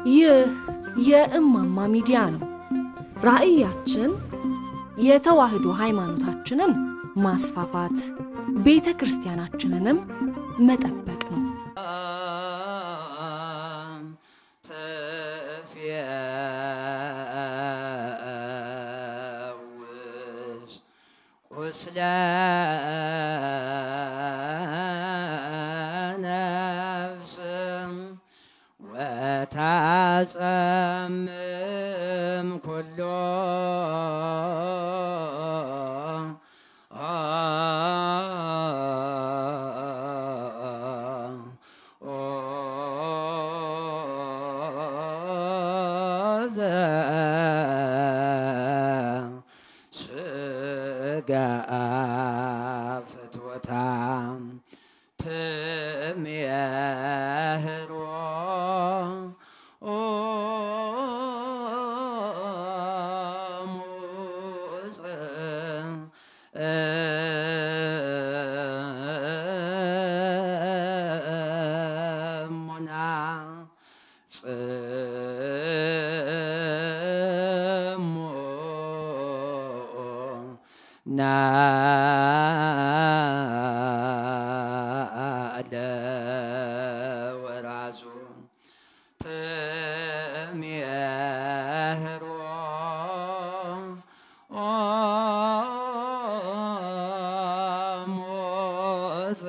ይህ የእማማ ሚዲያ ነው። ራዕያችን የተዋህዶ ሃይማኖታችንን ማስፋፋት፣ ቤተ ክርስቲያናችንንም መጠበቅ ነው። ትፍየውስ ቁስለ ነፍስ ወታጸምም ኩሎ ስጋ ፍትወታ ትምየህሮ ሙና ጽሙ ናለ ወራሱ ትምየህሮ ሞፅ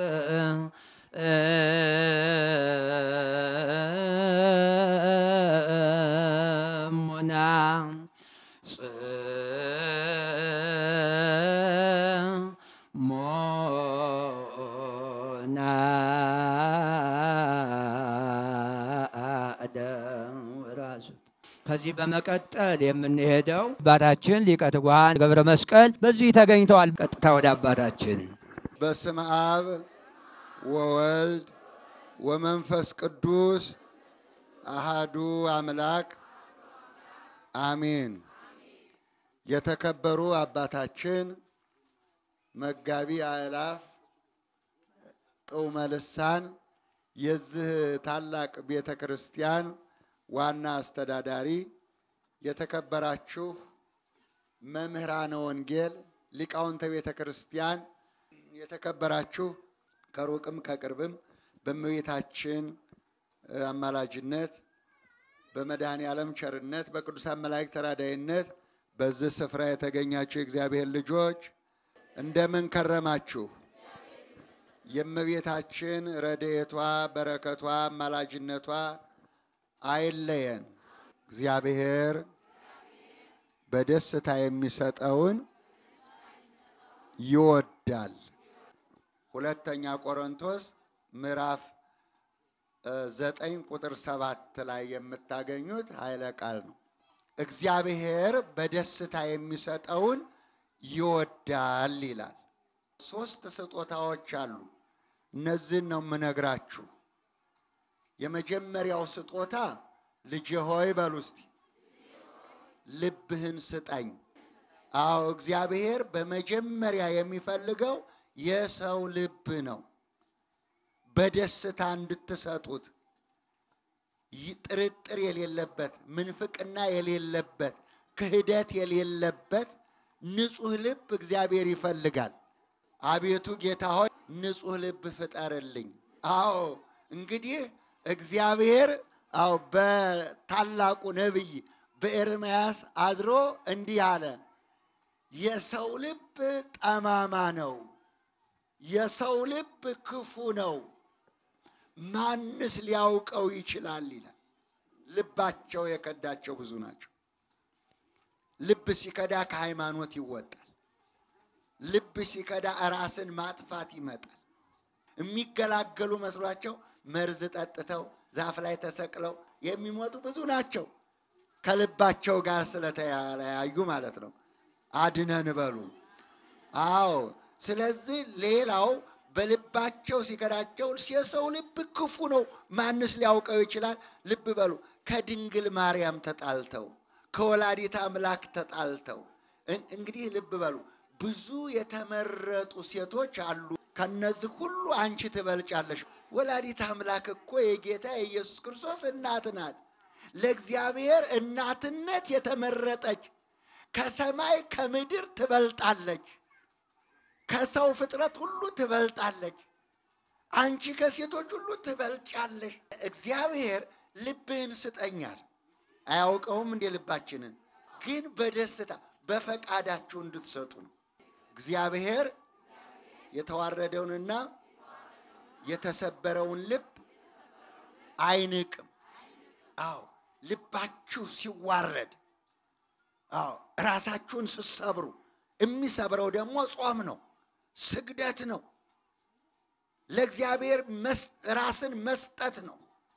ሙና ጽሙና አለ ወራሱ ከዚህ በመቀጠል የምንሄደው አባታችን ሊቀ ትጉሃን ገብረ መስቀል በዚህ ተገኝተዋል። ቀጥታ ወደ አባታችን በስመ አብ ወወልድ ወመንፈስ ቅዱስ አሃዱ አምላክ አሜን። የተከበሩ አባታችን መጋቢ አእላፍ ጥዑመ ልሳን የዚህ ታላቅ ቤተ ክርስቲያን ዋና አስተዳዳሪ፣ የተከበራችሁ መምህራነ ወንጌል፣ ሊቃውንተ ቤተ ክርስቲያን፣ የተከበራችሁ ከሩቅም ከቅርብም በእመቤታችን አማላጅነት በመድኃኔ ዓለም ቸርነት በቅዱሳን መላእክት ተራዳይነት በዚህ ስፍራ የተገኛችሁ የእግዚአብሔር ልጆች እንደምን ከረማችሁ? የእመቤታችን ረድኤቷ በረከቷ አማላጅነቷ አይለየን። እግዚአብሔር በደስታ የሚሰጠውን ይወዳል። ሁለተኛ ቆሮንቶስ ምዕራፍ ዘጠኝ ቁጥር ሰባት ላይ የምታገኙት ኃይለ ቃል ነው። እግዚአብሔር በደስታ የሚሰጠውን ይወዳል ይላል። ሶስት ስጦታዎች አሉ። እነዚህን ነው የምነግራችሁ። የመጀመሪያው ስጦታ ልጄ ሆይ በሉ እስቲ ልብህን ስጠኝ። አዎ እግዚአብሔር በመጀመሪያ የሚፈልገው የሰው ልብ ነው። በደስታ እንድትሰጡት ጥርጥር የሌለበት ምንፍቅና የሌለበት ክህደት የሌለበት ንጹሕ ልብ እግዚአብሔር ይፈልጋል። አቤቱ ጌታ ሆይ ንጹሕ ልብ ፍጠርልኝ። አዎ እንግዲህ እግዚአብሔር አዎ በታላቁ ነቢይ በኤርምያስ አድሮ እንዲህ አለ፣ የሰው ልብ ጠማማ ነው፣ የሰው ልብ ክፉ ነው፣ ማንስ ሊያውቀው ይችላል ይላል። ልባቸው የከዳቸው ብዙ ናቸው። ልብ ሲከዳ ከሃይማኖት ይወጣል። ልብ ሲከዳ ራስን ማጥፋት ይመጣል። የሚገላገሉ መስሏቸው መርዝ ጠጥተው ዛፍ ላይ ተሰቅለው የሚሞቱ ብዙ ናቸው። ከልባቸው ጋር ስለተለያዩ ማለት ነው። አድነን በሉ። አዎ። ስለዚህ ሌላው በልባቸው ሲከዳቸው የሰው ልብ ክፉ ነው፣ ማንስ ሊያውቀው ይችላል? ልብ በሉ። ከድንግል ማርያም ተጣልተው ከወላዲት አምላክ ተጣልተው እንግዲህ ልብ በሉ ብዙ የተመረጡ ሴቶች አሉ። ከነዚህ ሁሉ አንቺ ትበልጫለሽ። ወላዲት አምላክ እኮ የጌታ የኢየሱስ ክርስቶስ እናት ናት። ለእግዚአብሔር እናትነት የተመረጠች ከሰማይ ከምድር ትበልጣለች፣ ከሰው ፍጥረት ሁሉ ትበልጣለች። አንቺ ከሴቶች ሁሉ ትበልጫለሽ። እግዚአብሔር ልብህን ስጠኛል። አያውቀውም እንዴ? ልባችንን ግን በደስታ በፈቃዳችሁ እንድትሰጡ ነው። እግዚአብሔር የተዋረደውንና የተሰበረውን ልብ አይንቅም። አዎ ልባችሁ ሲዋረድ፣ አዎ ራሳችሁን ስትሰብሩ፣ የሚሰብረው ደግሞ ጾም ነው፣ ስግደት ነው፣ ለእግዚአብሔር ራስን መስጠት ነው።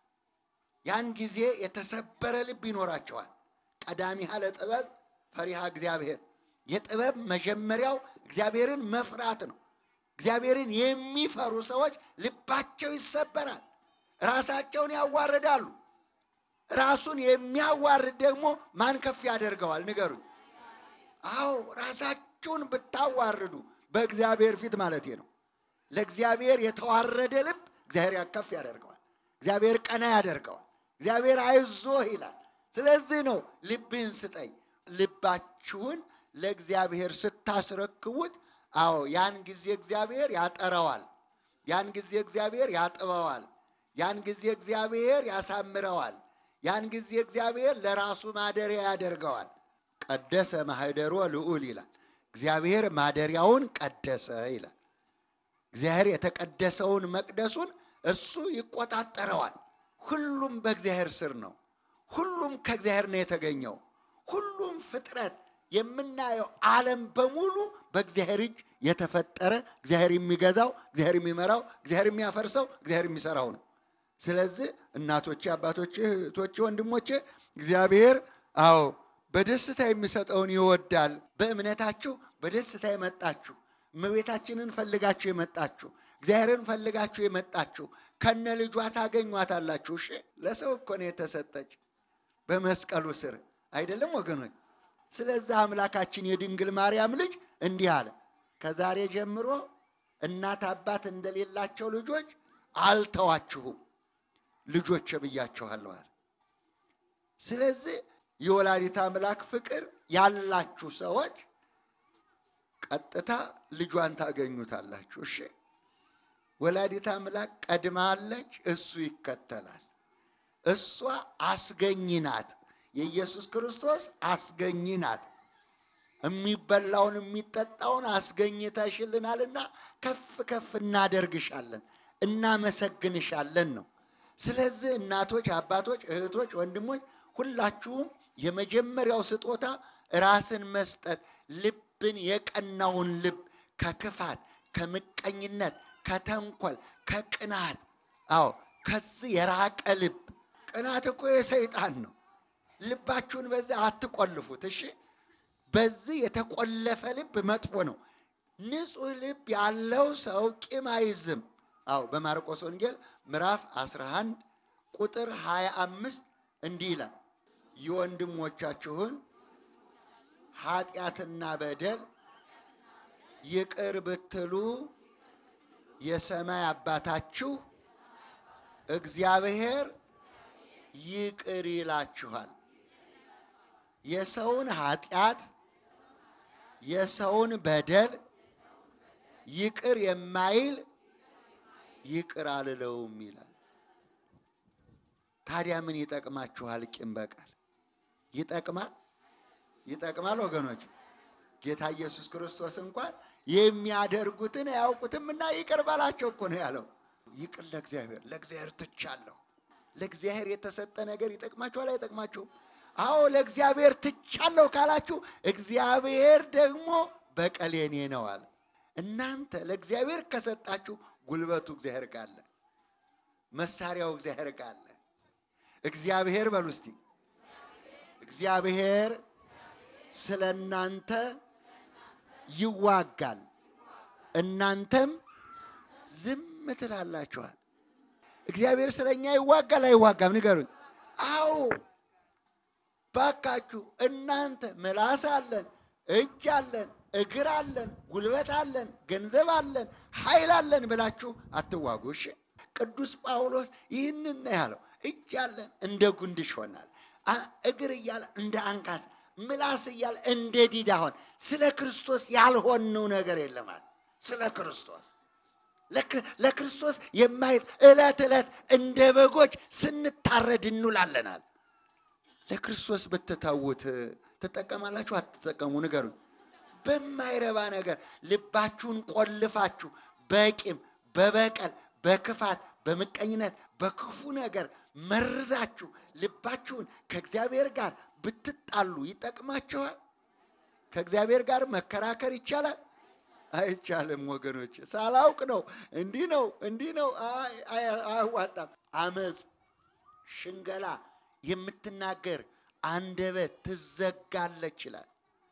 ያን ጊዜ የተሰበረ ልብ ይኖራቸዋል። ቀዳሚሃ ለጥበብ ፈሪሃ እግዚአብሔር። የጥበብ መጀመሪያው እግዚአብሔርን መፍራት ነው። እግዚአብሔርን የሚፈሩ ሰዎች ልባቸው ይሰበራል፣ ራሳቸውን ያዋርዳሉ። ራሱን የሚያዋርድ ደግሞ ማን ከፍ ያደርገዋል? ንገሩኝ። አዎ ራሳችሁን ብታዋርዱ በእግዚአብሔር ፊት ማለት ነው። ለእግዚአብሔር የተዋረደ ልብ እግዚአብሔር ከፍ ያደርገዋል። እግዚአብሔር ቀና ያደርገዋል። እግዚአብሔር አይዞህ ይላል። ስለዚህ ነው ልብህን ስጠኝ። ልባችሁን ለእግዚአብሔር ስታስረክቡት፣ አዎ ያን ጊዜ እግዚአብሔር ያጠረዋል። ያን ጊዜ እግዚአብሔር ያጥበዋል። ያን ጊዜ እግዚአብሔር ያሳምረዋል። ያን ጊዜ እግዚአብሔር ለራሱ ማደሪያ ያደርገዋል። ቀደሰ ማህደሮ ልዑል ይላል። እግዚአብሔር ማደሪያውን ቀደሰ ይላል። እግዚአብሔር የተቀደሰውን መቅደሱን እሱ ይቆጣጠረዋል። ሁሉም በእግዚአብሔር ስር ነው። ሁሉም ከእግዚአብሔር ነው የተገኘው። ሁሉም ፍጥረት የምናየው ዓለም በሙሉ በእግዚአብሔር እጅ የተፈጠረ እግዚአብሔር የሚገዛው፣ እግዚአብሔር የሚመራው፣ እግዚአብሔር የሚያፈርሰው፣ እግዚአብሔር የሚሰራው ነው። ስለዚህ እናቶቼ፣ አባቶቼ፣ እህቶቼ፣ ወንድሞቼ እግዚአብሔር አዎ በደስታ የሚሰጠውን ይወዳል። በእምነታችሁ በደስታ የመጣችሁ እመቤታችንን ፈልጋችሁ የመጣችሁ እግዚአብሔርን ፈልጋችሁ የመጣችሁ ከነ ልጇ ታገኟታላችሁ። እሺ ለሰው እኮ ነው የተሰጠች በመስቀሉ ስር አይደለም ወገኖች? ስለዚህ አምላካችን የድንግል ማርያም ልጅ እንዲህ አለ፣ ከዛሬ ጀምሮ እናት አባት እንደሌላቸው ልጆች አልተዋችሁም፣ ልጆች ብያችኋለሁ አለ። ስለዚህ የወላዲት አምላክ ፍቅር ያላችሁ ሰዎች ቀጥታ ልጇን ታገኙታላችሁ። እሺ ወላዲት አምላክ ቀድማለች፣ እሱ ይከተላል። እሷ አስገኝ ናት። የኢየሱስ ክርስቶስ አስገኝ ናት። የሚበላውን የሚጠጣውን አስገኝተሽልናልና ከፍ ከፍ እናደርግሻለን፣ እናመሰግንሻለን ነው። ስለዚህ እናቶች፣ አባቶች፣ እህቶች፣ ወንድሞች ሁላችሁም የመጀመሪያው ስጦታ ራስን መስጠት ልብን የቀናውን ልብ ከክፋት፣ ከምቀኝነት፣ ከተንኮል፣ ከቅናት አዎ ከዚህ የራቀ ልብ ቅናት እኮ የሰይጣን ነው። ልባችሁን በዚህ አትቆልፉት። እሺ፣ በዚህ የተቆለፈ ልብ መጥፎ ነው። ንጹሕ ልብ ያለው ሰው ቂም አይዝም። አዎ በማርቆስ ወንጌል ምዕራፍ 11 ቁጥር 25 እንዲህ ይላል የወንድሞቻችሁን ኃጢአትና በደል ይቅር ብትሉ የሰማይ አባታችሁ እግዚአብሔር ይቅር ይላችኋል። የሰውን ኃጢአት የሰውን በደል ይቅር የማይል ይቅር አልለውም ይላል። ታዲያ ምን ይጠቅማችኋል? ቂም በቀል ይጠቅማል? ይጠቅማል ወገኖች። ጌታ ኢየሱስ ክርስቶስ እንኳን የሚያደርጉትን አያውቁትም እና ይቅር በላቸው እኮ ነው ያለው። ይቅር ለእግዚአብሔር ለእግዚአብሔር ትቻለሁ። ለእግዚአብሔር የተሰጠ ነገር ይጠቅማችኋል አይጠቅማችሁም? አዎ ለእግዚአብሔር ትቻለሁ ካላችሁ እግዚአብሔር ደግሞ በቀል የኔ ነው አለ። እናንተ ለእግዚአብሔር ከሰጣችሁ ጉልበቱ እግዚአብሔር ጋር አለ፣ መሳሪያው እግዚአብሔር ጋር አለ። እግዚአብሔር በሉ እስቲ እግዚአብሔር ስለ እናንተ ይዋጋል፣ እናንተም ዝም ትላላችኋል። እግዚአብሔር ስለ እኛ ይዋጋል አይዋጋም? ንገሩኝ። አዎ ባካችሁ እናንተ ምላስ አለን፣ እጅ አለን፣ እግር አለን፣ ጉልበት አለን፣ ገንዘብ አለን፣ ኃይል አለን ብላችሁ አትዋጉ። እሺ ቅዱስ ጳውሎስ ይህንን ነው ያለው። እጅ ያለን እንደ ጉንድሽ ሆናል፣ አ- እግር እያለ እንደ አንካስ፣ ምላስ እያለ እንደ ዲዳ ሆን። ስለ ክርስቶስ ያልሆንነው ነገር የለማል። ስለ ክርስቶስ ለክር- ለክርስቶስ የማየት ዕለት ዕለት እንደ በጎች ስንታረድ እንውላለናል። ለክርስቶስ ብትተዉት ትጠቀማላችሁ? አትጠቀሙ? ንገሩኝ። በማይረባ ነገር ልባችሁን ቆልፋችሁ በቂም፣ በበቀል፣ በክፋት፣ በምቀኝነት፣ በክፉ ነገር መርዛችሁ ልባችሁን ከእግዚአብሔር ጋር ብትጣሉ ይጠቅማችኋል? ከእግዚአብሔር ጋር መከራከር ይቻላል? አይቻልም ወገኖች። ሳላውቅ ነው እንዲህ ነው እንዲህ ነው፣ አይ- አይ- አያዋጣም። አመፅ፣ ሽንገላ የምትናገር አንደበት ትዘጋለች ይላል።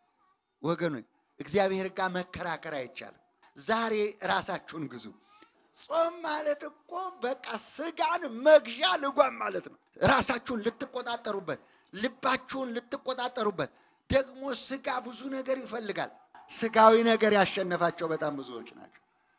ወገኖች እግዚአብሔር ጋር መከራከር አይቻልም። ዛሬ ራሳችሁን ግዙ። ጾም ማለት እኮ በቃ ስጋን መግዣ ልጓም ማለት ነው። ራሳችሁን ልትቆጣጠሩበት፣ ልባችሁን ልትቆጣጠሩበት። ደግሞ ስጋ ብዙ ነገር ይፈልጋል። ስጋዊ ነገር ያሸነፋቸው በጣም ብዙዎች ናቸው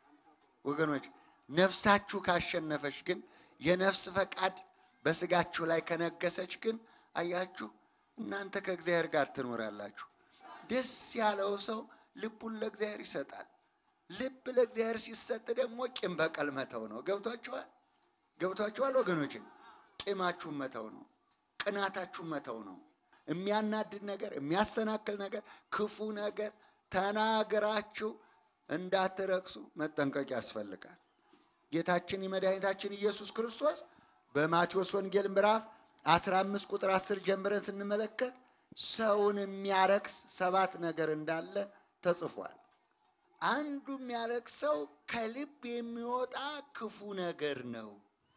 ወገኖች። ነፍሳችሁ ካሸነፈች ግን የነፍስ ፈቃድ በስጋችሁ ላይ ከነገሰች ግን አያችሁ እናንተ ከእግዚአብሔር ጋር ትኖራላችሁ። ደስ ያለው ሰው ልቡን ለእግዚአብሔር ይሰጣል። ልብ ለእግዚአብሔር ሲሰጥ ደግሞ ቂም በቀል መተው ነው። ገብቷችኋል? ገብቷችኋል ወገኖች? ቂማችሁን መተው ነው። ቅናታችሁን መተው ነው። የሚያናድድ ነገር፣ የሚያሰናክል ነገር፣ ክፉ ነገር ተናገራችሁ እንዳትረክሱ መጠንቀቅ ያስፈልጋል። ጌታችን የመድኃኒታችን ኢየሱስ ክርስቶስ በማቴዎስ ወንጌል ምዕራፍ 15 ቁጥር 10 ጀምረን ስንመለከት ሰውን የሚያረክስ ሰባት ነገር እንዳለ ተጽፏል። አንዱ የሚያረክሰው ከልብ የሚወጣ ክፉ ነገር ነው።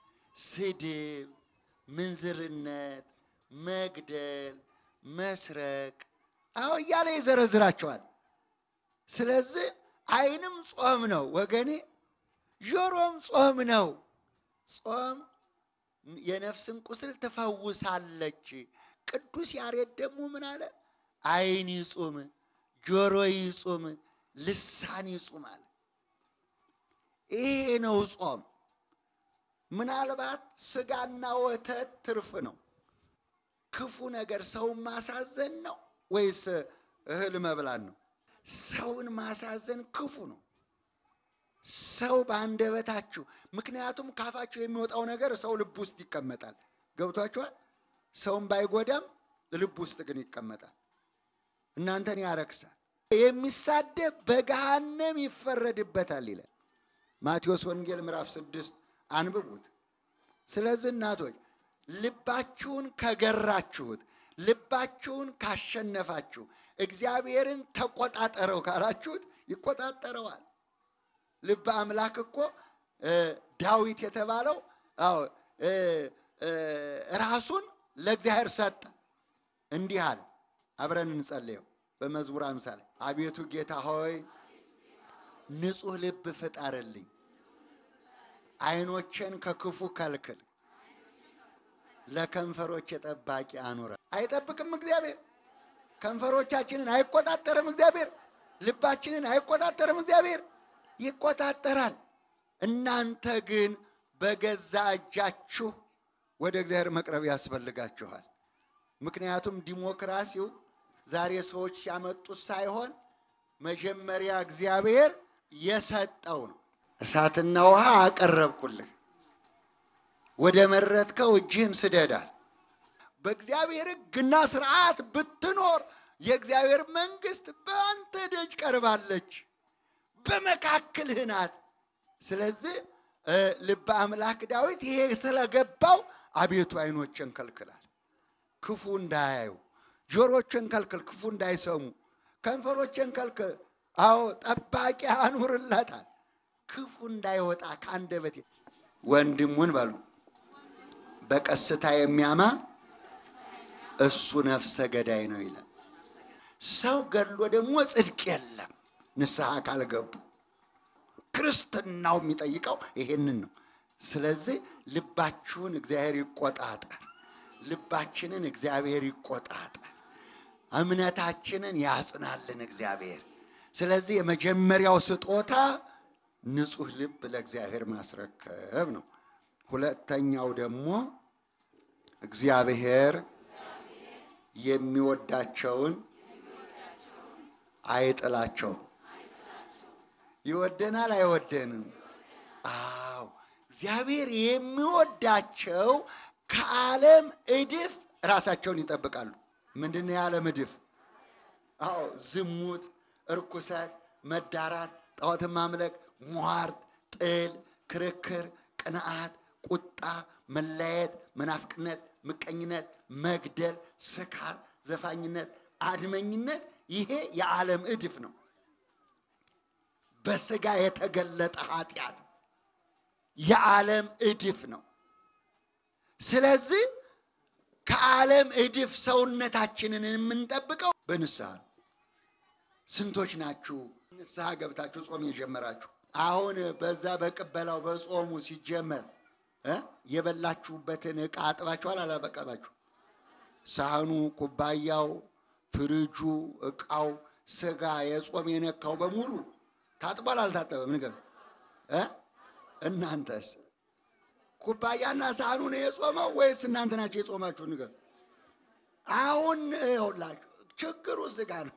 ስድብ፣ ምንዝርነት፣ መግደል፣ መስረቅ፣ አዎ እያለ ይዘረዝራቸዋል። ስለዚህ ዓይንም ጾም ነው ወገኔ፣ ጆሮም ጾም ነው። ጾም የነፍስን ቁስል ትፈውሳለች። ቅዱስ ያሬድ ደግሞ ምን አለ? ዓይን ይጹም፣ ጆሮ ይጹም፣ ልሳን ይጹም አለ። ይሄ ነው ጾም። ምናልባት ስጋና ወተት ትርፍ ነው። ክፉ ነገር ሰውን ማሳዘን ነው ወይስ እህል መብላት ነው? ሰውን ማሳዘን ክፉ ነው። ሰው በአንደበታችሁ ምክንያቱም ካፋችሁ የሚወጣው ነገር ሰው ልብ ውስጥ ይቀመጣል። ገብቷችኋል? ሰውን ባይጎዳም ልብ ውስጥ ግን ይቀመጣል። እናንተን ያረክሳል። የሚሳደብ በገሃነም ይፈረድበታል ይላል ማቴዎስ ወንጌል ምዕራፍ ስድስት አንብቡት። ስለዚህ እናቶች ልባችሁን ከገራችሁት፣ ልባችሁን ካሸነፋችሁ፣ እግዚአብሔርን ተቆጣጠረው ካላችሁት ይቆጣጠረዋል። ልበ አምላክ እኮ እ ዳዊት የተባለው አዎ እ እ ራሱን ለእግዚአብሔር ሰጠ። እንዲህ አለ። አብረን እንጸልየው በመዝሙር አምሳሌ አቤቱ ጌታ ሆይ ንጹሕ ልብ ፍጠርልኝ፣ ዓይኖቼን ከክፉ ከልክል፣ ለከንፈሮች ጠባቂ አኑረ። አይጠብቅም እግዚአብሔር? ከንፈሮቻችንን አይቆጣጠርም እግዚአብሔር? ልባችንን አይቆጣጠርም እግዚአብሔር? ይቆጣጠራል። እናንተ ግን በገዛ እጃችሁ ወደ እግዚአብሔር መቅረብ ያስፈልጋችኋል። ምክንያቱም ዲሞክራሲው ዛሬ ሰዎች ያመጡት ሳይሆን መጀመሪያ እግዚአብሔር የሰጠው ነው። እሳትና ውሃ አቀረብኩልህ፣ ወደ መረጥከው እጅህን ስደዳል። በእግዚአብሔር ሕግና ስርዓት ብትኖር የእግዚአብሔር መንግስት በአንተ ደጅ ቀርባለች፣ በመካከልህ ናት። ስለዚህ እ ልበ አምላክ ዳዊት ይሄ ስለገባው አቤቱ ዓይኖችን ከልክላል፣ ክፉ እንዳያዩ፣ ጆሮችን ከልክል፣ ክፉ እንዳይሰሙ፣ ከንፈሮችን ከልክል። አዎ ጠባቂ አኑርለታል፣ ክፉ እንዳይወጣ ከአንደበቴ። ወንድሙን በሉ በቀስታ የሚያማ እሱ ነፍሰ ገዳይ ነው ይላል። ሰው ገድሎ ደግሞ ጽድቅ የለም ንስሐ ካልገቡ። ክርስትናው የሚጠይቀው ይሄንን ነው። ስለዚህ ልባችሁን እግዚአብሔር ይቆጣጠር፣ ልባችንን እግዚአብሔር ይቆጣጠር፣ እምነታችንን ያጽናልን እግዚአብሔር። ስለዚህ የመጀመሪያው ስጦታ ንጹሕ ልብ ለእግዚአብሔር ማስረከብ ነው። ሁለተኛው ደግሞ እግዚአብሔር የሚወዳቸውን አይጥላቸውም። ይወደናል አይወደንም? አዎ እግዚአብሔር የሚወዳቸው ከዓለም እድፍ ራሳቸውን ይጠብቃሉ። ምንድን ነው የዓለም እድፍ? አዎ ዝሙት፣ እርኩሰት፣ መዳራት፣ ጣዖትን ማምለክ፣ ሟርት፣ ጥል፣ ክርክር፣ ቅንዓት፣ ቁጣ፣ መለያየት፣ መናፍቅነት፣ ምቀኝነት፣ መግደል፣ ስካር፣ ዘፋኝነት፣ አድመኝነት ይሄ የዓለም እድፍ ነው። በስጋ የተገለጠ ኃጢአት የዓለም እድፍ ነው። ስለዚህ ከዓለም እድፍ ሰውነታችንን የምንጠብቀው በንስሐ ነው። ስንቶች ናችሁ ንስሐ ገብታችሁ ጾም የጀመራችሁ? አሁን በዛ በቅበላው በጾሙ ሲጀመር እ የበላችሁበትን ዕቃ አጥባችኋል አላበቀባችሁ? ሳህኑ፣ ኩባያው፣ ፍሪጁ፣ ዕቃው፣ ስጋ የጾም የነካው በሙሉ ታጥቧል አልታጠበም? ንገር እ እናንተስ ኩባያና ሳህኑ ነው የጾመው ወይስ እናንተ ናቸው የጾማችሁ? ንገር። አሁን ይኸውላችሁ ችግሩ ስጋ ነው።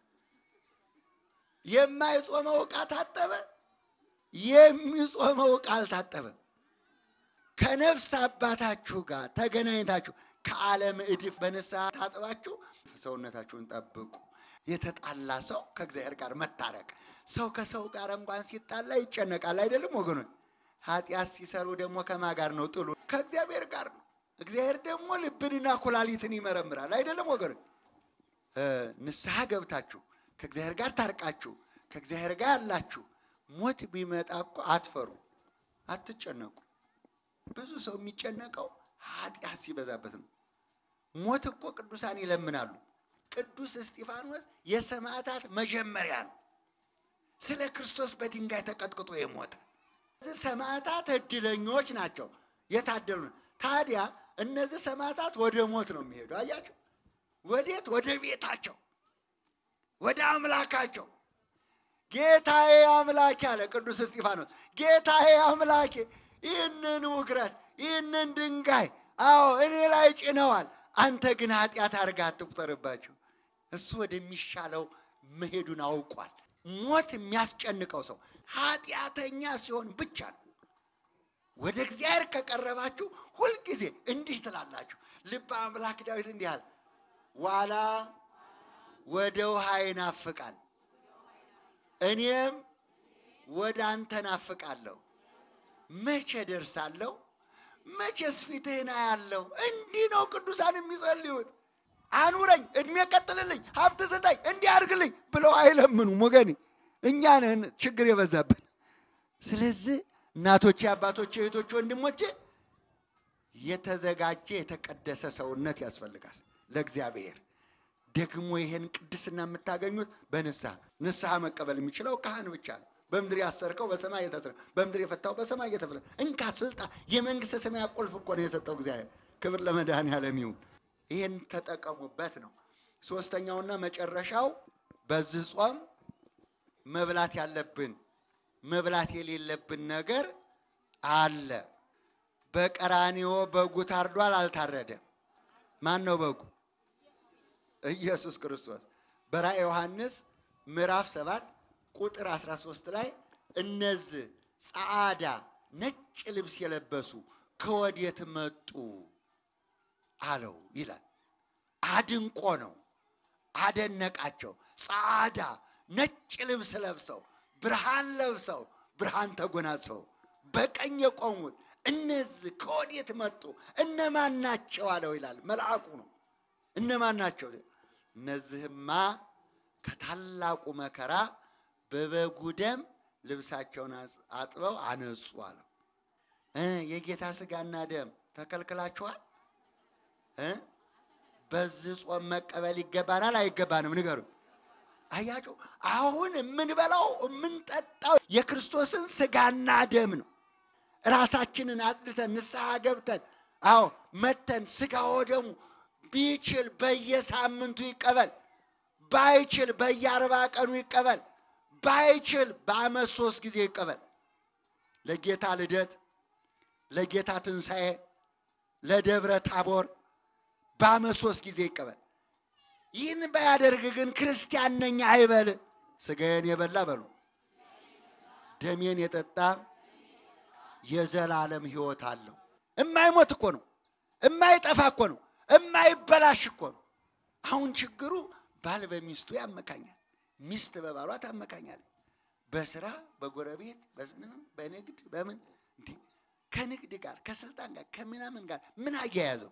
የማይጾመው ዕቃ ታጠበ፣ የሚጾመው ዕቃ አልታጠበም። ከነፍስ አባታችሁ ጋር ተገናኝታችሁ ከዓለም እድፍ በንስሐ ታጥባችሁ ሰውነታችሁን ጠብቁ። የተጣላ ሰው ከእግዚአብሔር ጋር መታረቅ። ሰው ከሰው ጋር እንኳን ሲጣላ ይጨነቃል አይደለም ወገኖች? ኃጢአት ሲሰሩ ደግሞ ከማ ጋር ነው ጥሉ? ከእግዚአብሔር ጋር ነው። እግዚአብሔር ደግሞ ልብንና ኩላሊትን ይመረምራል አይደለም ወገኖች? ንስሐ ገብታችሁ ከእግዚአብሔር ጋር ታርቃችሁ ከእግዚአብሔር ጋር ያላችሁ ሞት ቢመጣ እኮ አትፈሩ፣ አትጨነቁ። ብዙ ሰው የሚጨነቀው ኃጢአት ሲበዛበት ነው። ሞት እኮ ቅዱሳን ይለምናሉ። ቅዱስ እስጢፋኖስ የሰማዕታት መጀመሪያ ነው። ስለ ክርስቶስ በድንጋይ ተቀጥቅጦ የሞተ እነዚህ ሰማዕታት እድለኞች ናቸው፣ የታደሉ ነው። ታዲያ እነዚህ ሰማዕታት ወደ ሞት ነው የሚሄዱ። አያቸው፣ ወዴት? ወደ ቤታቸው፣ ወደ አምላካቸው። ጌታዬ አምላኬ አለ ቅዱስ እስጢፋኖስ፣ ጌታዬ አምላኬ ይህንን ውግረት ይህንን ድንጋይ አዎ እኔ ላይ ጭነዋል። አንተ ግን ኃጢአት አድርጋ አትቁጠርባቸው። እሱ ወደሚሻለው መሄዱን አውቋል። ሞት የሚያስጨንቀው ሰው ኃጢአተኛ ሲሆን ብቻ ነው። ወደ እግዚአብሔር ከቀረባችሁ ሁልጊዜ እንዲህ ትላላችሁ። ልበ አምላክ ዳዊት እንዲህ አለ፣ ዋላ ወደ ውሃ ይናፍቃል፣ እኔም ወደ አንተ ናፍቃለሁ። መቼ ደርሳለሁ? መቼስ ፊትህን አያለሁ። እንዲህ ነው ቅዱሳን የሚጸልዩት። አኑረኝ፣ እድሜ ቀጥልልኝ፣ ሀብት ስጠኝ፣ እንዲህ አድርግልኝ ብለው አይለምኑም ወገኔ። እኛ ነን ችግር የበዛብን። ስለዚህ እናቶቼ፣ አባቶቼ፣ እህቶቼ፣ ወንድሞቼ የተዘጋጀ የተቀደሰ ሰውነት ያስፈልጋል ለእግዚአብሔር። ደግሞ ይሄን ቅድስና የምታገኙት በንስሐ ንስሐ መቀበል የሚችለው ካህን ብቻ ነው። በምድር ያሰርከው በሰማይ የታሰረ በምድር የፈታው በሰማይ እየተፈታ እንካ ስልጣን የመንግስተ ሰማያት ቁልፍ እኮ ነው የሰጠው እግዚአብሔር። ክብር ለመድኃኔዓለም ይሁን። ይህን ተጠቀሙበት ነው። ሶስተኛውና መጨረሻው በዚህ ጾም መብላት ያለብን መብላት የሌለብን ነገር አለ። በቀራንዮ በጉ ታርዷል፣ አልታረደም። ማን ነው በጉ? ኢየሱስ ክርስቶስ። በራእየ ዮሐንስ ምዕራፍ ሰባት ቁጥር 13 ላይ እነዚህ ጸዓዳ ነጭ ልብስ የለበሱ ከወዴት መጡ አለው ይላል። አድንቆ ነው አደነቃቸው። ጸዓዳ ነጭ ልብስ ለብሰው ብርሃን ለብሰው ብርሃን ተጎናጽፈው በቀኝ የቆሙት እነዚህ ከወዴት መጡ? እነማን ናቸው አለው ይላል። መልአኩ ነው። እነማን ናቸው? እነዚህማ ከታላቁ መከራ በበጉ ደም ልብሳቸውን አጥበው አነጹ አለው። የጌታ ስጋና ደም ተከልክላችኋል? በዚህ ጾም መቀበል ይገባናል አይገባንም? ንገሩ። አያቸው አሁን የምንበላው የምንጠጣው የክርስቶስን ስጋና ደም ነው። ራሳችንን አጽድተን ንስሐ ገብተን አዎ መተን ስጋ ወደሙ ቢችል በየሳምንቱ ይቀበል፣ ባይችል በየአርባ ቀኑ ይቀበል፣ ባይችል በዓመት ሶስት ጊዜ ይቀበል። ለጌታ ልደት፣ ለጌታ ትንሣኤ፣ ለደብረ ታቦር በዓመት ሶስት ጊዜ ይቀበል። ይህን ባያደርግ ግን ክርስቲያን ነኝ አይበል። ሥጋዬን የበላ በሉ ደሜን የጠጣ የዘላለም ሕይወት አለው። እማይሞት እኮ ነው። እማይጠፋ እኮ ነው። እማይበላሽ እኮ ነው። አሁን ችግሩ ባል በሚስቱ ያመካኛል፣ ሚስት በባሏ ታመካኛለች። በስራ በጎረቤት በምንም በንግድ በምን እንዲህ ከንግድ ጋር ከስልጣን ጋር ከምናምን ጋር ምን አያያዘው?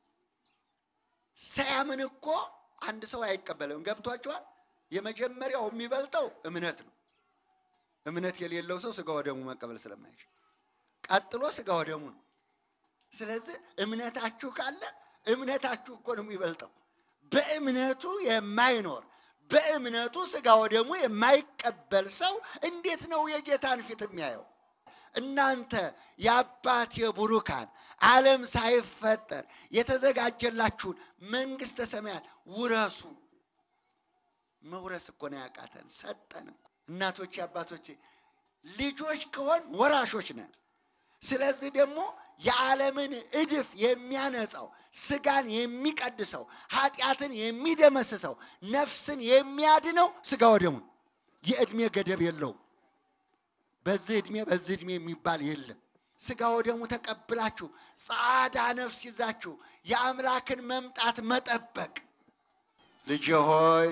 ሳያምን እኮ አንድ ሰው አይቀበልም። ገብቷችኋል? የመጀመሪያው የሚበልጠው እምነት ነው። እምነት የሌለው ሰው ስጋ ወደሙ መቀበል ስለማይችል ቀጥሎ ስጋ ወደሙ ነው። ስለዚህ እምነታችሁ ካለ እምነታችሁ እኮ ነው የሚበልጠው። በእምነቱ የማይኖር በእምነቱ ስጋ ወደሙ የማይቀበል ሰው እንዴት ነው የጌታን ፊት የሚያየው? እናንተ የአባቴ ቡሩካን ዓለም ሳይፈጠር የተዘጋጀላችሁን መንግሥተ ሰማያት ውረሱ። መውረስ እኮ ነው ያቃተን፣ ሰጠን እኮ። እናቶቼ አባቶቼ፣ ልጆች ከሆን ወራሾች ነን። ስለዚህ ደግሞ የዓለምን እድፍ የሚያነጻው ስጋን የሚቀድሰው ኃጢአትን የሚደመስሰው ነፍስን የሚያድነው ስጋ ወደሙን የዕድሜ ገደብ የለውም። በዚህ ዕድሜ በዚህ ዕድሜ የሚባል የለም። ስጋ ወደሙ ተቀብላችሁ ጻዳ ነፍስ ይዛችሁ የአምላክን መምጣት መጠበቅ። ልጄ ሆይ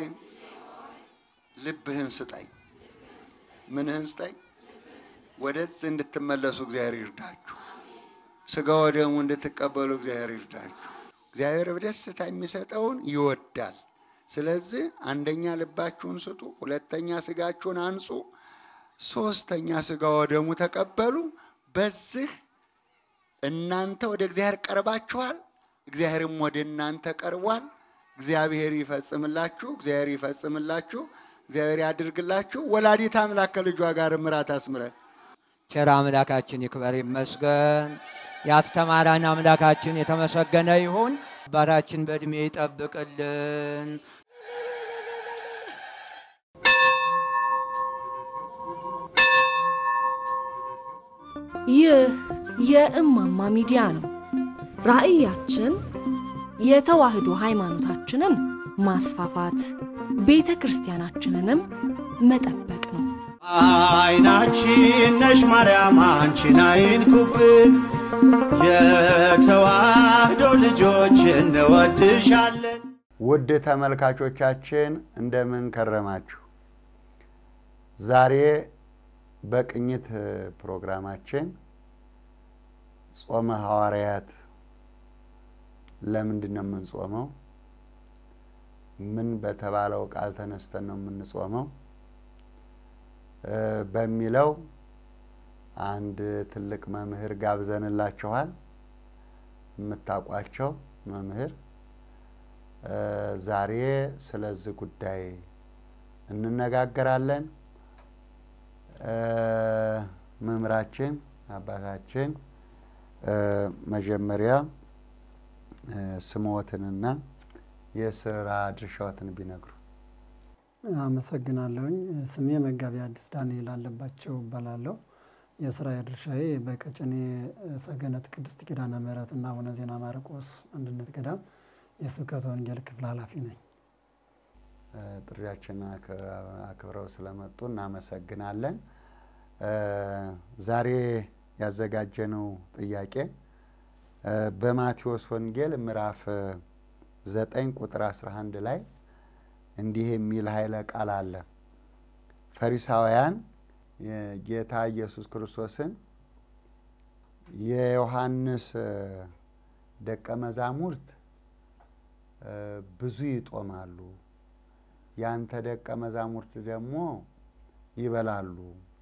ልብህን ስጠኝ። ምንህን ስጠኝ? ወደዚህ እንድትመለሱ እግዚአብሔር ይርዳችሁ። ስጋ ወደሙ እንድትቀበሉ እግዚአብሔር ይርዳችሁ። እግዚአብሔር በደስታ የሚሰጠውን ይወዳል። ስለዚህ አንደኛ ልባችሁን ስጡ፣ ሁለተኛ ስጋችሁን አንጹ፣ ሶስተኛ ስጋ ወደሙ ተቀበሉ። በዚህ እናንተ ወደ እግዚአብሔር ቀርባችኋል፣ እግዚአብሔርም ወደ እናንተ ቀርቧል። እግዚአብሔር ይፈጽምላችሁ፣ እግዚአብሔር ይፈጽምላችሁ፣ እግዚአብሔር ያድርግላችሁ። ወላዲት አምላክ ከልጇ ጋር ምራት አስምረን። ቸር አምላካችን ይክበር ይመስገን። ያስተማራን አምላካችን የተመሰገነ ይሁን። አባታችን በዕድሜ ይጠብቅልን። ይህ የእማማ ሚዲያ ነው። ራዕያችን የተዋህዶ ሃይማኖታችንን ማስፋፋት፣ ቤተ ክርስቲያናችንንም መጠበቅ ነው። አይናችን ነሽ ማርያም አንቺን አይንኩብን፣ የተዋህዶ ልጆች እንወድሻለን። ውድ ተመልካቾቻችን እንደምን ከረማችሁ? ዛሬ በቅኝት ፕሮግራማችን ጾመ ሐዋርያት ለምንድን ነው የምንጾመው? ምን በተባለው ቃል ተነስተን ነው የምንጾመው በሚለው አንድ ትልቅ መምህር ጋብዘንላችኋል። የምታውቋቸው መምህር ዛሬ ስለዚህ ጉዳይ እንነጋገራለን። መምህራችን አባታችን መጀመሪያ ስምዎትንና የስራ ድርሻዎትን ቢነግሩ። አመሰግናለሁኝ። ስሜ መጋቢ አዲስ ዳንኤል አለባቸው እባላለሁ። የስራ ድርሻዬ በቀጨኔ ሰገነት ቅድስት ኪዳነ ምሕረት እና አቡነ ዜና ማርቆስ አንድነት ገዳም የስብከተ ወንጌል ክፍል ኃላፊ ነኝ። ጥሪያችን አክብረው ስለመጡ እናመሰግናለን። ዛሬ ያዘጋጀነው ጥያቄ በማቴዎስ ወንጌል ምዕራፍ ዘጠኝ ቁጥር 11 ላይ እንዲህ የሚል ኃይለ ቃል አለ። ፈሪሳውያን ጌታ ኢየሱስ ክርስቶስን የዮሐንስ ደቀ መዛሙርት ብዙ ይጦማሉ፣ ያንተ ደቀ መዛሙርት ደግሞ ይበላሉ፣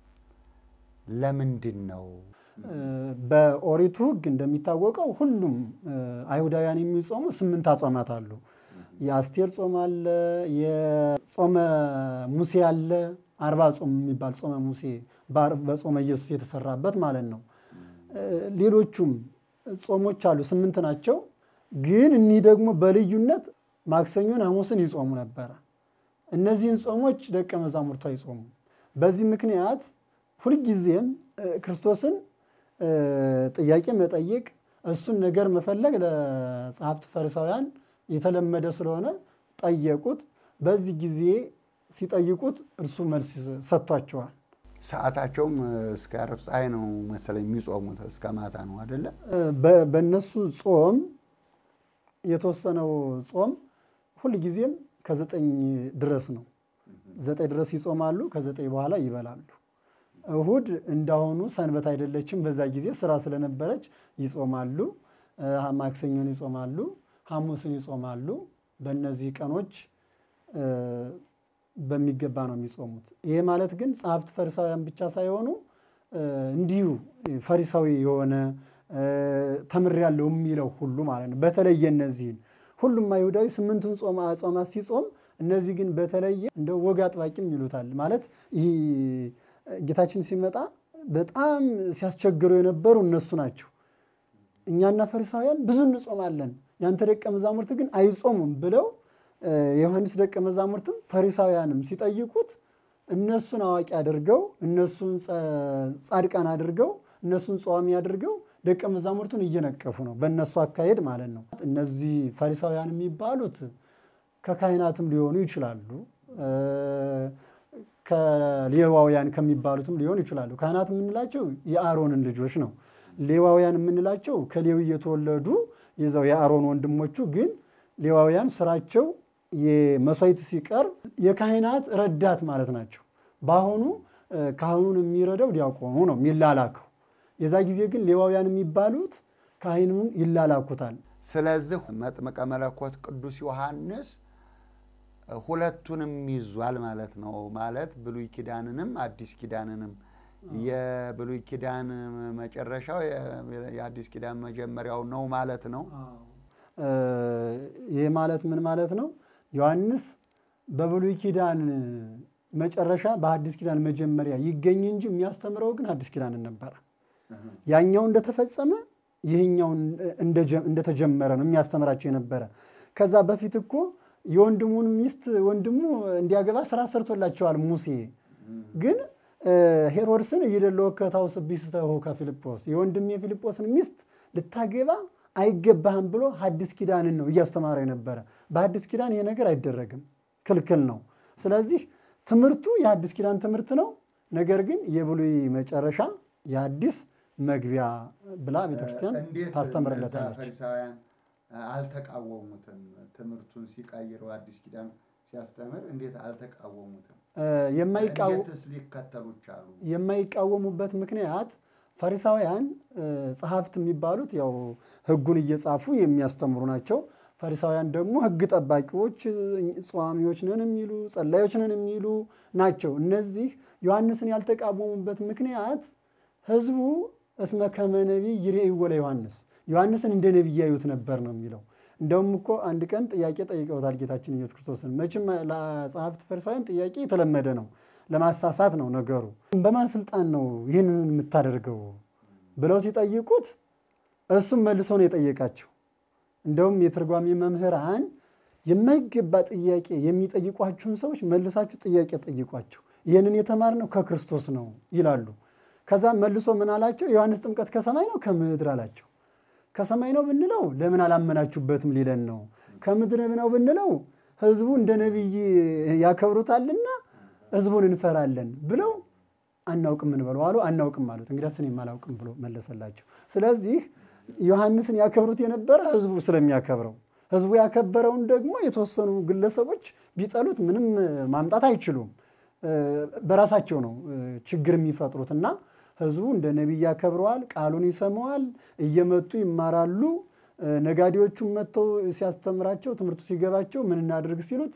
ለምንድን ነው? በኦሪቱ ሕግ እንደሚታወቀው ሁሉም አይሁዳውያን የሚጾሙ ስምንት አጽዋማት አሉ። የአስቴር ጾም አለ፣ የጾመ ሙሴ አለ፣ አርባ ጾም የሚባል ጾመ ሙሴ በጾመ ኢየሱስ የተሰራበት ማለት ነው። ሌሎቹም ጾሞች አሉ፣ ስምንት ናቸው። ግን እኒህ ደግሞ በልዩነት ማክሰኞን፣ ሐሙስን ይጾሙ ነበረ። እነዚህን ጾሞች ደቀ መዛሙርቱ አይጾሙም። በዚህ ምክንያት ሁልጊዜም ክርስቶስን እ፣ ጥያቄ መጠየቅ እሱን ነገር መፈለግ ለጸሐፍት ፈሪሳውያን የተለመደ ስለሆነ ጠየቁት። በዚህ ጊዜ ሲጠይቁት እርሱ መልስ ሰጥቷቸዋል። ሰዓታቸውም እስከ ዓርብ ፀሐይ ነው መሰለኝ የሚጾሙት እስከ ማታ ነው አደለ? በ- በእነሱ ጾም የተወሰነው ጾም ሁልጊዜም ከዘጠኝ ድረስ ነው። ዘጠኝ ድረስ ይጾማሉ፣ ከዘጠኝ በኋላ ይበላሉ። እሁድ እንዳሁኑ ሰንበት አይደለችም። በዛ ጊዜ ስራ ስለነበረች ይጾማሉ። እ፣ ማክሰኞን ይጾማሉ፣ ሐሙስን ይጾማሉ። በእነዚህ ቀኖች እ፣ በሚገባ ነው የሚጾሙት። ይሄ ማለት ግን ጸሐፍት ፈሪሳውያን ብቻ ሳይሆኑ እ፣ እንዲሁ ፈሪሳዊ የሆነ እ፣ ተምሬያለሁ የሚለው ሁሉ ማለት ነው። በተለየ እነዚህን ሁሉም አይሁዳዊ ስምንቱን ጾማ አጽዋማት ሲጾም እነዚህ ግን በተለየ እንደ ወግ አጥባቂም ይሉታል ማለት ይህ ጌታችን ሲመጣ በጣም ሲያስቸግሩ የነበሩ እነሱ ናቸው። እኛና ፈሪሳውያን ብዙ እንጾማለን፣ ያንተ ደቀ መዛሙርት ግን አይጾሙም ብለው እ፣ የዮሐንስ ደቀ መዛሙርትም ፈሪሳውያንም ሲጠይቁት እነሱን አዋቂ አድርገው እነሱን ጸ- ጻድቃን አድርገው እነሱን ጸዋሚ አድርገው ደቀ መዛሙርቱን እየነቀፉ ነው፣ በእነሱ አካሄድ ማለት ነው። እነዚህ ፈሪሳውያን የሚባሉት ከካህናትም ሊሆኑ ይችላሉ እ፣ ከሌዋውያን ከሚባሉትም ሊሆኑ ይችላሉ። ካህናት የምንላቸው የአሮንን ልጆች ነው። ሌዋውያን የምንላቸው ከሌዊ የተወለዱ የዛው የአሮን ወንድሞቹ ግን ሌዋውያን ስራቸው የመስዋዕት ሲቀርብ የካህናት ረዳት ማለት ናቸው። በአሁኑ እ፣ ካህኑን የሚረዳው ዲያቆኑ ነው የሚላላከው። የዛ ጊዜ ግን ሌዋውያን የሚባሉት ካህኑን ይላላኩታል። ስለዚህ መጥምቀ መለኮት ቅዱስ ዮሐንስ ሁለቱንም ይዟል ማለት ነው። ማለት ብሉይ ኪዳንንም አዲስ ኪዳንንም የብሉይ ኪዳን መጨረሻው የ- የአዲስ ኪዳን መጀመሪያው ነው ማለት ነው። እ፣ ይህ ማለት ምን ማለት ነው? ዮሐንስ በብሉይ ኪዳን መጨረሻ በአዲስ ኪዳን መጀመሪያ ይገኝ እንጂ የሚያስተምረው ግን አዲስ ኪዳንን ነበረ። ያኛው እንደተፈጸመ ይህኛውን እንደጀ- እንደተጀመረ ነው የሚያስተምራቸው የነበረ። ከዛ በፊት እኮ የወንድሙን ሚስት ወንድሙ እንዲያገባ ስራ ሰርቶላቸዋል ሙሴ። ግን እ፣ ሄሮድስን እይደለ ወከታውስ ቢስተሆ ከፊልጶስ የወንድም የፊልጶስን ሚስት ልታገባ አይገባህም ብሎ ሐዲስ ኪዳንን ነው እያስተማረ የነበረ። በሐዲስ ኪዳን ይሄ ነገር አይደረግም፣ ክልክል ነው። ስለዚህ ትምህርቱ የሐዲስ ኪዳን ትምህርት ነው። ነገር ግን የብሉይ መጨረሻ የሐዲስ መግቢያ ብላ ቤተክርስቲያን እንዴት ታስተምርለታለች። እነዛ ፈሪሳውያን አልተቃወሙትም? ትምህርቱን ሲቀይረው አዲስ ኪዳን ሲያስተምር እንዴት አልተቃወሙትም? እ፣ የማይቃወ እንዴትስ ሊከተሉ ቻሉ? የማይቃወሙበት ምክንያት ፈሪሳውያን እ፣ ጸሐፍት የሚባሉት ያው ሕጉን እየጻፉ የሚያስተምሩ ናቸው። ፈሪሳውያን ደግሞ ሕግ ጠባቂዎች፣ እ፣ ጸዋሚዎች ነን የሚሉ ጸላዮች ነን የሚሉ ናቸው። እነዚህ ዮሐንስን ያልተቃወሙበት ምክንያት ሕዝቡ እስመ ከመ ነቢይ ይሬእይዎ ለዮሐንስ ዮሐንስን እንደ ነቢይ ያዩት ነበር ነው የሚለው። እንደውም እኮ አንድ ቀን ጥያቄ ጠይቀውታል ጌታችን ኢየሱስ ክርስቶስን። መቼም ለጸሐፍት ፈሪሳውያን ጥያቄ የተለመደ ነው፣ ለማሳሳት ነው ነገሩ። በማን ስልጣን ነው ይህንን የምታደርገው ብለው ሲጠይቁት እሱም መልሶ ነው የጠየቃቸው። እንደውም የትርጓሜ መምህራን የማይገባ ጥያቄ የሚጠይቋችሁን ሰዎች መልሳችሁ ጥያቄ ጠይቋቸው፣ ይህንን የተማርነው ከክርስቶስ ነው ይላሉ። ከዛ መልሶ ምን አላቸው? ዮሐንስ ጥምቀት ከሰማይ ነው ከምድር አላቸው። ከሰማይ ነው ብንለው ለምን አላመናችሁበትም ሊለን ነው። ከምድር ነው ብንለው ሕዝቡ እንደ ነቢይ ያከብሩታልና ሕዝቡን እንፈራለን ብለው አናውቅም እንበለው አሉ። አናውቅም አሉት። እንግዲያስ እኔም አላውቅም ብሎ መለሰላቸው። ስለዚህ ዮሐንስን ያከብሩት የነበረ ሕዝቡ ስለሚያከብረው ሕዝቡ ያከበረውን ደግሞ የተወሰኑ ግለሰቦች ቢጠሉት ምንም ማምጣት አይችሉም። እ፣ በራሳቸው ነው እ፣ ችግር የሚፈጥሩት እና ሕዝቡ እንደ ነቢይ ያከብረዋል፣ ቃሉን ይሰማዋል፣ እየመጡ ይማራሉ። እ፣ ነጋዴዎቹም መጥተው ሲያስተምራቸው ትምህርቱ ሲገባቸው ምን እናድርግ ሲሉት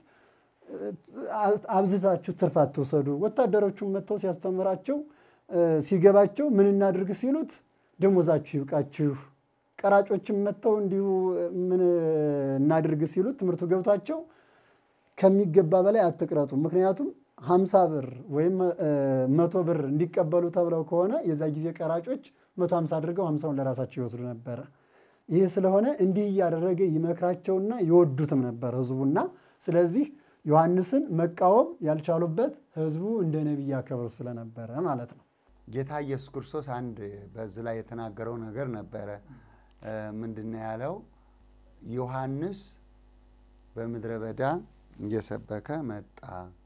አብዝታችሁ ትርፍ አትውሰዱ። ወታደሮቹም መጥተው ሲያስተምራቸው እ፣ ሲገባቸው ምን እናድርግ ሲሉት ደሞዛችሁ ይብቃችሁ። ቀራጮችም መጥተው እንዲሁ ምን እናድርግ ሲሉት ትምህርቱ ገብቷቸው ከሚገባ በላይ አትቅረጡ። ምክንያቱም ሀምሳ ብር ወይም እ፣ መቶ ብር እንዲቀበሉ ተብለው ከሆነ የዛ ጊዜ ቀራጮች መቶ ሀምሳ አድርገው ሀምሳውን ለራሳቸው ይወስዱ ነበረ። ይህ ስለሆነ እንዲህ እያደረገ ይመክራቸውና ይወዱትም ነበር ህዝቡና። ስለዚህ ዮሐንስን መቃወም ያልቻሉበት ህዝቡ እንደ ነቢይ ያከብሩ ስለነበረ ማለት ነው። ጌታ ኢየሱስ ክርስቶስ አንድ በዚህ ላይ የተናገረው ነገር ነበረ። ምንድን ነው ያለው? ዮሐንስ በምድረ በዳ እየሰበከ መጣ፣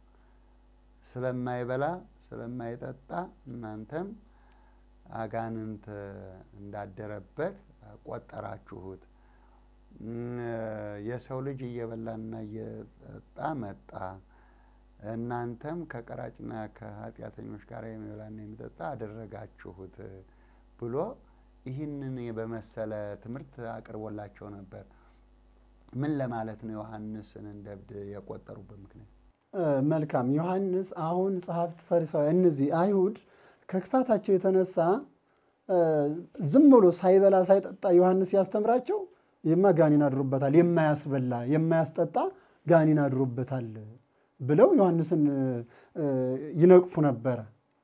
ስለማይበላ ስለማይጠጣ እናንተም አጋንንት እንዳደረበት ቆጠራችሁት። የሰው ልጅ እየበላና እየጠጣ መጣ፣ እናንተም ከቀራጭና ከኃጢአተኞች ጋር የሚበላና የሚጠጣ አደረጋችሁት ብሎ ይህንን በመሰለ ትምህርት አቅርቦላቸው ነበር። ምን ለማለት ነው ዮሐንስን እንደ እብድ የቆጠሩበት ምክንያት? መልካም ዮሐንስ አሁን ጸሐፍት ፈሪሳውያን እነዚህ አይሁድ ከክፋታቸው የተነሳ ዝም ብሎ ሳይበላ ሳይጠጣ ዮሐንስ ያስተምራቸው ይማ ጋኔን አድሮበታል፣ የማያስበላ የማያስጠጣ ጋኔን አድሮበታል ብለው ዮሐንስን ይነቅፉ ነበረ።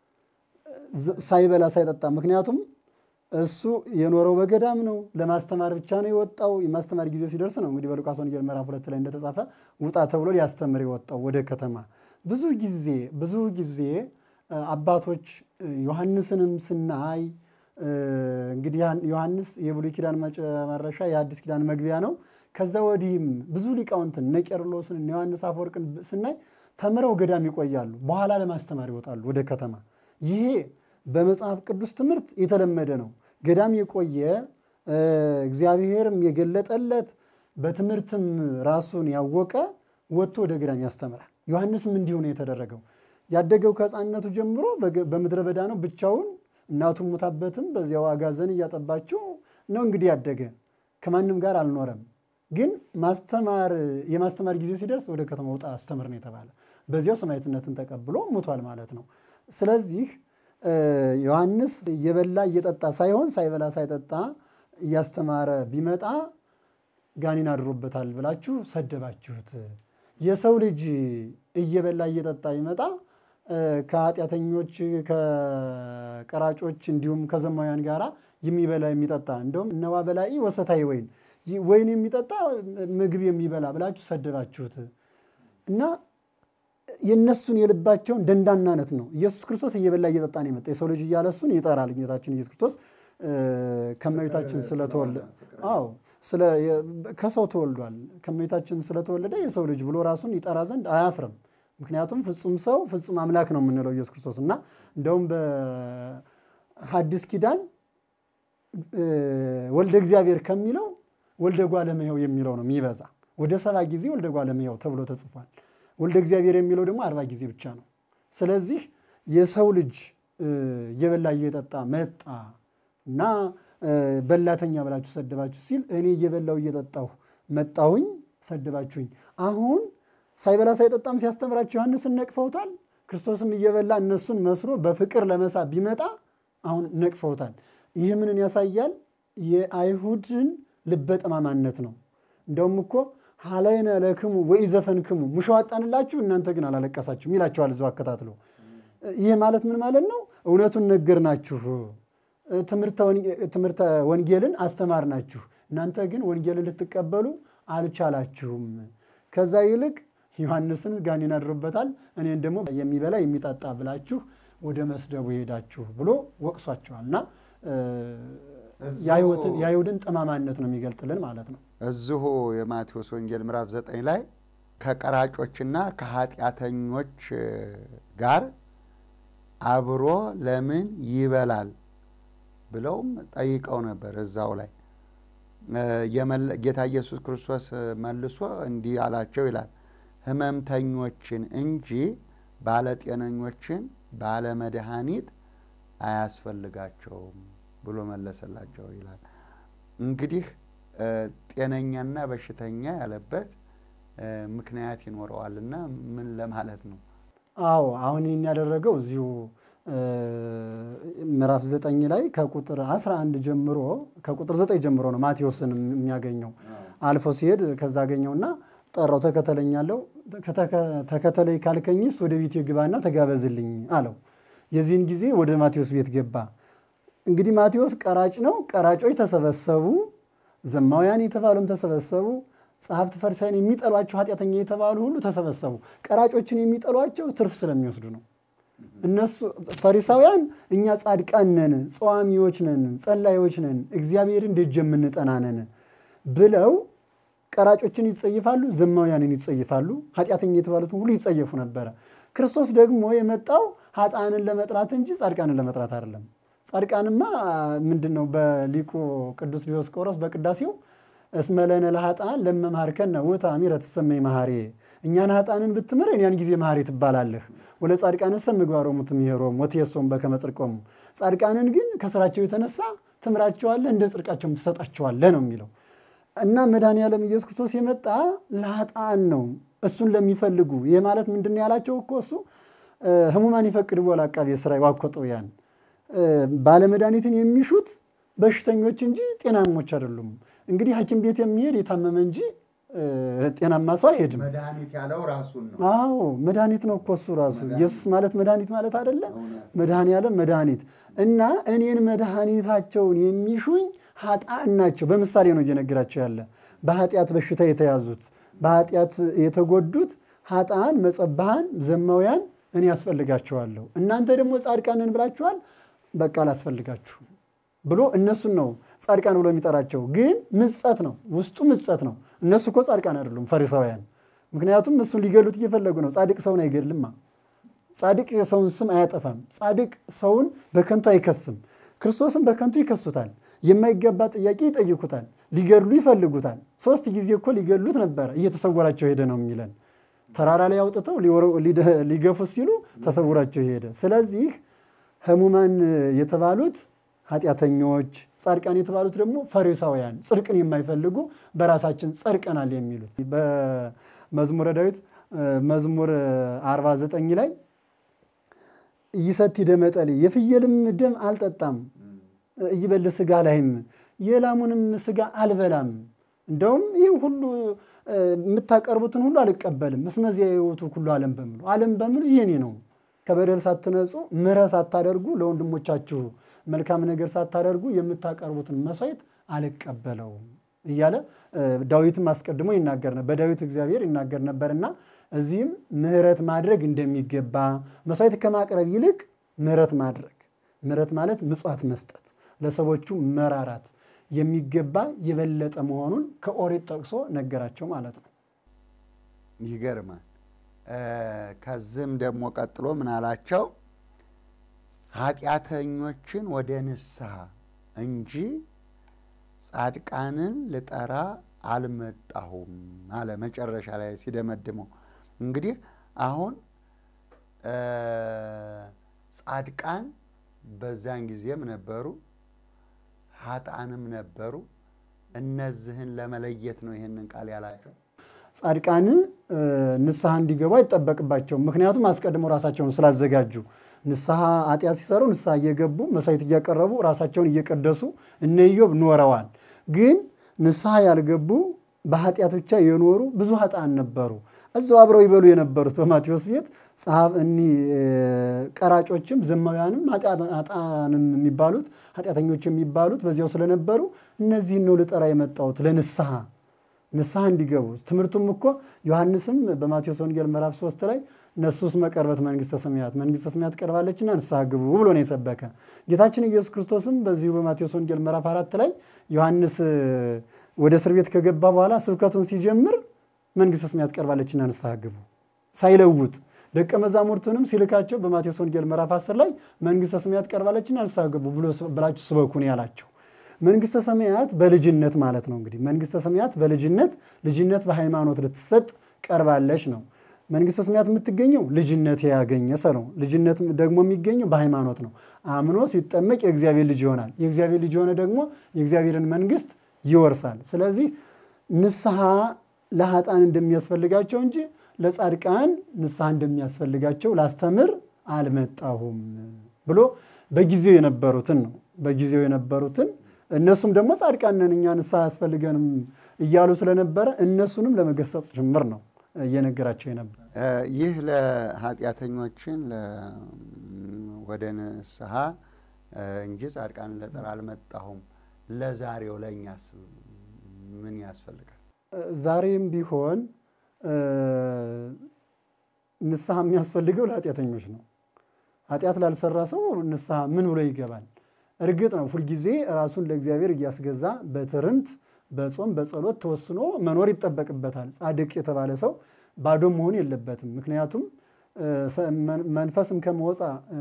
ሳይበላ ሳይጠጣ ምክንያቱም እሱ የኖረው በገዳም ነው። ለማስተማር ብቻ ነው የወጣው። የማስተማር ጊዜው ሲደርስ ነው እንግዲህ በሉቃስ ወንጌል ምዕራፍ ሁለት ላይ እንደተጻፈ ውጣ ተብሎ ሊያስተምር የወጣው ወደ ከተማ። ብዙ ጊዜ ብዙ ጊዜ አባቶች ዮሐንስንም ስናይ እንግዲህ ዮሐንስ የብሉይ ኪዳን መጨረሻ የአዲስ ኪዳን መግቢያ ነው። ከዛ ወዲህም ብዙ ሊቃውንትን እነ ቄርሎስን እነ ዮሐንስ አፈወርቅን ስናይ ተምረው ገዳም ይቆያሉ። በኋላ ለማስተማር ይወጣሉ ወደ ከተማ። ይሄ በመጽሐፍ ቅዱስ ትምህርት የተለመደ ነው። ገዳም የቆየ እግዚአብሔርም የገለጠለት በትምህርትም ራሱን ያወቀ ወጥቶ ወደ ገዳም ያስተምራል። ዮሐንስም እንዲሁ ነው የተደረገው። ያደገው ከሕፃንነቱ ጀምሮ በምድረ በዳ ነው ብቻውን። እናቱ ሙታበትም በዚያው አጋዘን እያጠባችው ነው እንግዲህ ያደገ። ከማንም ጋር አልኖረም። ግን ማስተማር የማስተማር ጊዜ ሲደርስ ወደ ከተማ ውጣ አስተምር ነው የተባለ። በዚያው ሰማዕትነትን ተቀብሎ ሙቷል ማለት ነው። ስለዚህ ዮሐንስ እየበላ እየጠጣ ሳይሆን ሳይበላ ሳይጠጣ እያስተማረ ቢመጣ ጋኔን አድሮበታል ብላችሁ ሰደባችሁት። የሰው ልጅ እየበላ እየጠጣ ቢመጣ ከኃጢአተኞች ከቀራጮች እንዲሁም ከዘማውያን ጋራ የሚበላ የሚጠጣ እንደውም እነዋ በላኢ ወሰታይ ወይን ወይን የሚጠጣ ምግብ የሚበላ ብላችሁ ሰደባችሁት እና የእነሱን የልባቸውን ደንዳናነት ነው። ኢየሱስ ክርስቶስ እየበላ እየጠጣ ነው የመጣ የሰው ልጅ እያለ እሱን ይጠራል። ጌታችን ኢየሱስ ክርስቶስ ከእመቤታችን ስለተወለደ አዎ ከሰው ተወልዷል። ከእመቤታችን ስለተወለደ የሰው ልጅ ብሎ ራሱን ይጠራ ዘንድ አያፍርም። ምክንያቱም ፍጹም ሰው ፍጹም አምላክ ነው የምንለው ኢየሱስ ክርስቶስ እና እንደውም በሐዲስ ኪዳን ወልደ እግዚአብሔር ከሚለው ወልደ እጓለ እመሕያው የሚለው ነው የሚበዛ። ወደ ሰባ ጊዜ ወልደ እጓለ እመሕያው ተብሎ ተጽፏል። ወልደ እግዚአብሔር የሚለው ደግሞ አርባ ጊዜ ብቻ ነው። ስለዚህ የሰው ልጅ እየበላ እየጠጣ መጣ እና በላተኛ ብላችሁ ሰደባችሁ ሲል እኔ እየበላው እየጠጣሁ መጣሁኝ ሰደባችሁኝ። አሁን ሳይበላ ሳይጠጣም ሲያስተምራቸው ዮሐንስን ነቅፈውታል። ክርስቶስም እየበላ እነሱን መስሎ በፍቅር ለመሳብ ቢመጣ አሁን ነቅፈውታል። ይህ ምንን ያሳያል? የአይሁድን ልበ ጠማማነት ነው። እንደውም እኮ ሀላይነ ለክሙ ወኢዘፈንክሙ ሙሾ አጣንላችሁ እናንተ ግን አላለቀሳችሁም ይላቸዋል እዛው አከታትሎ። ይህ ማለት ምን ማለት ነው? እውነቱን ነገርናችሁ፣ ትምህርተ ወንጌልን አስተማርናችሁ፣ እናንተ ግን ወንጌልን ልትቀበሉ አልቻላችሁም። ከዛ ይልቅ ዮሐንስን ጋኔን አድሮበታል፣ እኔን ደግሞ የሚበላ የሚጠጣ ብላችሁ ወደ መስደቡ ሄዳችሁ ብሎ ወቅሷቸዋል እና የአይሁድን ጠማማነት ነው የሚገልጥልን ማለት ነው። እዚሁ የማቴዎስ ወንጌል ምዕራፍ ዘጠኝ ላይ ከቀራጮችና ከኃጢአተኞች ጋር አብሮ ለምን ይበላል ብለውም ጠይቀው ነበር። እዛው ላይ ጌታ ኢየሱስ ክርስቶስ መልሶ እንዲህ አላቸው ይላል፣ ሕመምተኞችን እንጂ ባለጤነኞችን ባለመድኃኒት አያስፈልጋቸውም ብሎ መለሰላቸው ይላል። እንግዲህ ጤነኛና በሽተኛ ያለበት ምክንያት ይኖረዋልና ምን ለማለት ነው? አዎ አሁን ይህን ያደረገው እዚሁ ምዕራፍ ዘጠኝ ላይ ከቁጥር 11 ጀምሮ ከቁጥር ዘጠኝ ጀምሮ ነው ማቴዎስን የሚያገኘው። አልፎ ሲሄድ ከዛ አገኘውና ጠራው፣ ተከተለኛለው ተከተለኝ ካልከኝስ ወደ ቤቴ ግባና ተጋበዝልኝ አለው። የዚህን ጊዜ ወደ ማቴዎስ ቤት ገባ። እንግዲህ ማቴዎስ ቀራጭ ነው። ቀራጮች ተሰበሰቡ፣ ዘማውያን የተባሉም ተሰበሰቡ፣ ጸሐፍት ፈሪሳውያን የሚጠሏቸው ኃጢአተኛ የተባሉ ሁሉ ተሰበሰቡ። ቀራጮችን የሚጠሏቸው ትርፍ ስለሚወስዱ ነው። እነሱ ፈሪሳውያን እኛ ጻድቃን ነን፣ ጸዋሚዎች ነን፣ ጸላዮች ነን፣ እግዚአብሔርን ደጅ የምንጠና ነን ብለው ቀራጮችን ይጸይፋሉ፣ ዘማውያንን ይጸይፋሉ፣ ኃጢአተኛ የተባሉትን ሁሉ ይጸየፉ ነበረ። ክርስቶስ ደግሞ የመጣው ኃጥአንን ለመጥራት እንጂ ጻድቃንን ለመጥራት አይደለም። ጻድቃንማ ምንድን ነው? በሊቁ ቅዱስ ዲዮስቆሮስ በቅዳሴው እስመ ለነ ለኃጥአን ለመምሃርከነ ውእተ አሚረ ትሰመይ መሐሪ፣ እኛን ኃጥአንን ብትምረን ያን ጊዜ መሐሪ ትባላለህ። ወለ ጻድቃንሰ ምግባሮሙ ትምሄሮሙ ወትየሶሙ በከመ ጽድቆሙ፣ ጻድቃንን ግን ከስራቸው የተነሳ ትምራቸዋለህ፣ እንደ ጽድቃቸውም ትሰጣቸዋለህ ነው የሚለው እና መድኃኔ ዓለም ኢየሱስ ክርስቶስ የመጣ ለኃጥአን ነው፣ እሱን ለሚፈልጉ። ይህ ማለት ምንድን ነው ያላቸው እኮ እሱ ህሙማን ይፈቅድዎ ለዐቃቤ ሥራይ ወአኮጠውያን ባለመድኃኒትን የሚሹት በሽተኞች እንጂ ጤናሞች አይደሉም። እንግዲህ ሐኪም ቤት የሚሄድ የታመመ እንጂ ጤናማ ሰው አይሄድም። መድኃኒት ያለው ራሱን ነው። አዎ መድኃኒት ነው እኮ እሱ ራሱ። ኢየሱስ ማለት መድኃኒት ማለት አይደለ? መድኃኔ ዓለም መድኃኒት እና እኔን መድኃኒታቸውን የሚሹኝ ኃጥአን ናቸው። በምሳሌ ነው እየነገራቸው ያለ በኃጢአት በሽታ የተያዙት በኃጢአት የተጎዱት ኃጥአን፣ መጸባሃን፣ ዘማውያን እኔ ያስፈልጋቸዋለሁ። እናንተ ደግሞ ጻድቃንን ብላችኋል፣ በቃ አላስፈልጋችሁም ብሎ እነሱን ነው ጻድቃን ብሎ የሚጠራቸው። ግን ምጸት ነው፣ ውስጡ ምጸት ነው። እነሱ እኮ ጻድቃን አይደሉም ፈሪሳውያን። ምክንያቱም እሱን ሊገሉት እየፈለጉ ነው። ጻድቅ ሰውን አይገድልማ። ጻድቅ የሰውን ስም አያጠፋም። ጻድቅ ሰውን በከንቱ አይከስም። ክርስቶስን በከንቱ ይከሱታል። የማይገባ ጥያቄ ይጠይቁታል። ሊገድሉ ይፈልጉታል። ሶስት ጊዜ እኮ ሊገድሉት ነበረ፣ እየተሰወራቸው ሄደ ነው የሚለን። ተራራ ላይ አውጥተው ሊገፉት ሲሉ ተሰውራቸው ሄደ። ስለዚህ ህሙማን የተባሉት ኃጢአተኞች፣ ጻድቃን የተባሉት ደግሞ ፈሪሳውያን፣ ጽድቅን የማይፈልጉ በራሳችን ጸድቀናል የሚሉት በመዝሙረ ዳዊት መዝሙር 49 ላይ ይሰቲ ደመ ጠሊ የፍየልም ደም አልጠጣም እይበል ስጋ ላይም የላሙንም ስጋ አልበላም። እንደውም ይህ ሁሉ የምታቀርቡትን ሁሉ አልቀበልም። እስመዚያ የሕይወቱ ሁሉ ዓለም በምሉ ዓለም በምሉ የኔ ነው። ከበደል ሳትነጹ ምሕረት ሳታደርጉ ለወንድሞቻችሁ መልካም ነገር ሳታደርጉ የምታቀርቡትን መስዋዕት አልቀበለውም እያለ ዳዊትም አስቀድሞ ይናገር ነበር። በዳዊት እግዚአብሔር ይናገር ነበርና እዚህም ምሕረት ማድረግ እንደሚገባ መስዋዕት ከማቅረብ ይልቅ ምሕረት ማድረግ ምሕረት ማለት ምጽዋት መስጠት ለሰዎቹ መራራት የሚገባ የበለጠ መሆኑን ከኦሪት ጠቅሶ ነገራቸው ማለት ነው። ይገርማል። ከዚህም ደግሞ ቀጥሎ ምን አላቸው? ኃጢአተኞችን ወደ ንስሐ እንጂ ጻድቃንን ልጠራ አልመጣሁም አለ። መጨረሻ ላይ ሲደመድመው እንግዲህ አሁን ጻድቃን በዛን ጊዜም ነበሩ፣ ኃጥአንም ነበሩ። እነዚህን ለመለየት ነው ይህንን ቃል ያላቸው። ጻድቃን ንስሐ እንዲገቡ አይጠበቅባቸውም። ምክንያቱም አስቀድመው ራሳቸውን ስላዘጋጁ ንስሐ ኃጢአት ሲሰሩ ንስሐ እየገቡ መስዋዕት እያቀረቡ ራሳቸውን እየቀደሱ እነ ኢዮብ ኖረዋል። ግን ንስሐ ያልገቡ በኃጢአት ብቻ የኖሩ ብዙ ኃጥአን ነበሩ። እዛው አብረው ይበሉ የነበሩት በማቴዎስ ቤት እኒ ቀራጮችም ዘማውያንም ኃጥአንም የሚባሉት ኃጢአተኞች የሚባሉት በዚያው ስለነበሩ እነዚህን ነው ልጠራ የመጣሁት ለንስሐ ንስሐ እንዲገቡ። ትምህርቱም እኮ ዮሐንስም በማቴዎስ ወንጌል ምዕራፍ ሶስት ላይ ነሱስ መቀርበት መንግስተ ሰማያት መንግስተ ሰማያት ቀርባለችና ንስሐ ግቡ ብሎ ነው የሰበከ። ጌታችን ኢየሱስ ክርስቶስም በዚሁ በማቴዎስ ወንጌል ምዕራፍ አራት ላይ ዮሐንስ ወደ እስር ቤት ከገባ በኋላ ስብከቱን ሲጀምር መንግስተ ሰማያት ቀርባለችና ንስሐ ግቡ ሳይለውጥ ደቀ መዛሙርቱንም ሲልካቸው በማቴዎስ ወንጌል ምዕራፍ 10 ላይ መንግስተ ሰማያት ቀርባለችና ንስሐ ግቡ ብላችሁ ስበኩ ነው ያላቸው። መንግስተ ሰማያት በልጅነት ማለት ነው። እንግዲህ መንግስተ ሰማያት በልጅነት ልጅነት በሃይማኖት ልትሰጥ ቀርባለች ነው። መንግስተ ሰማያት የምትገኘው ልጅነት ያገኘ ሰው ነው። ልጅነት ደግሞ የሚገኘው በሃይማኖት ነው። አምኖ ሲጠመቅ የእግዚአብሔር ልጅ ይሆናል። የእግዚአብሔር ልጅ የሆነ ደግሞ የእግዚአብሔርን መንግስት ይወርሳል። ስለዚህ ንስሐ ለኃጥአን እንደሚያስፈልጋቸው እንጂ ለጻድቃን ንስሐ እንደሚያስፈልጋቸው ላስተምር አልመጣሁም ብሎ በጊዜው የነበሩትን ነው በጊዜው የነበሩትን እነሱም ደግሞ ጻድቃን ነን እኛ ንስሐ አያስፈልገንም እያሉ ስለነበረ እነሱንም ለመገሰጽ ጭምር ነው እየነገራቸው የነበር። ይህ ለኃጢአተኞችን ወደ ንስሐ እንጂ ጻድቃንን ልጠራ አልመጣሁም። ለዛሬው ለእኛስ ምን ያስፈልጋል? ዛሬም ቢሆን ንስሐ የሚያስፈልገው ለኃጢአተኞች ነው። ኃጢአት ላልሰራ ሰው ንስሐ ምን ብሎ ይገባል? እርግጥ ነው ሁልጊዜ ራሱን ለእግዚአብሔር እያስገዛ በትርምት በጾም በጸሎት ተወስኖ መኖር ይጠበቅበታል። ጻድቅ የተባለ ሰው ባዶ መሆን የለበትም። ምክንያቱም መንፈስም ከመወፃ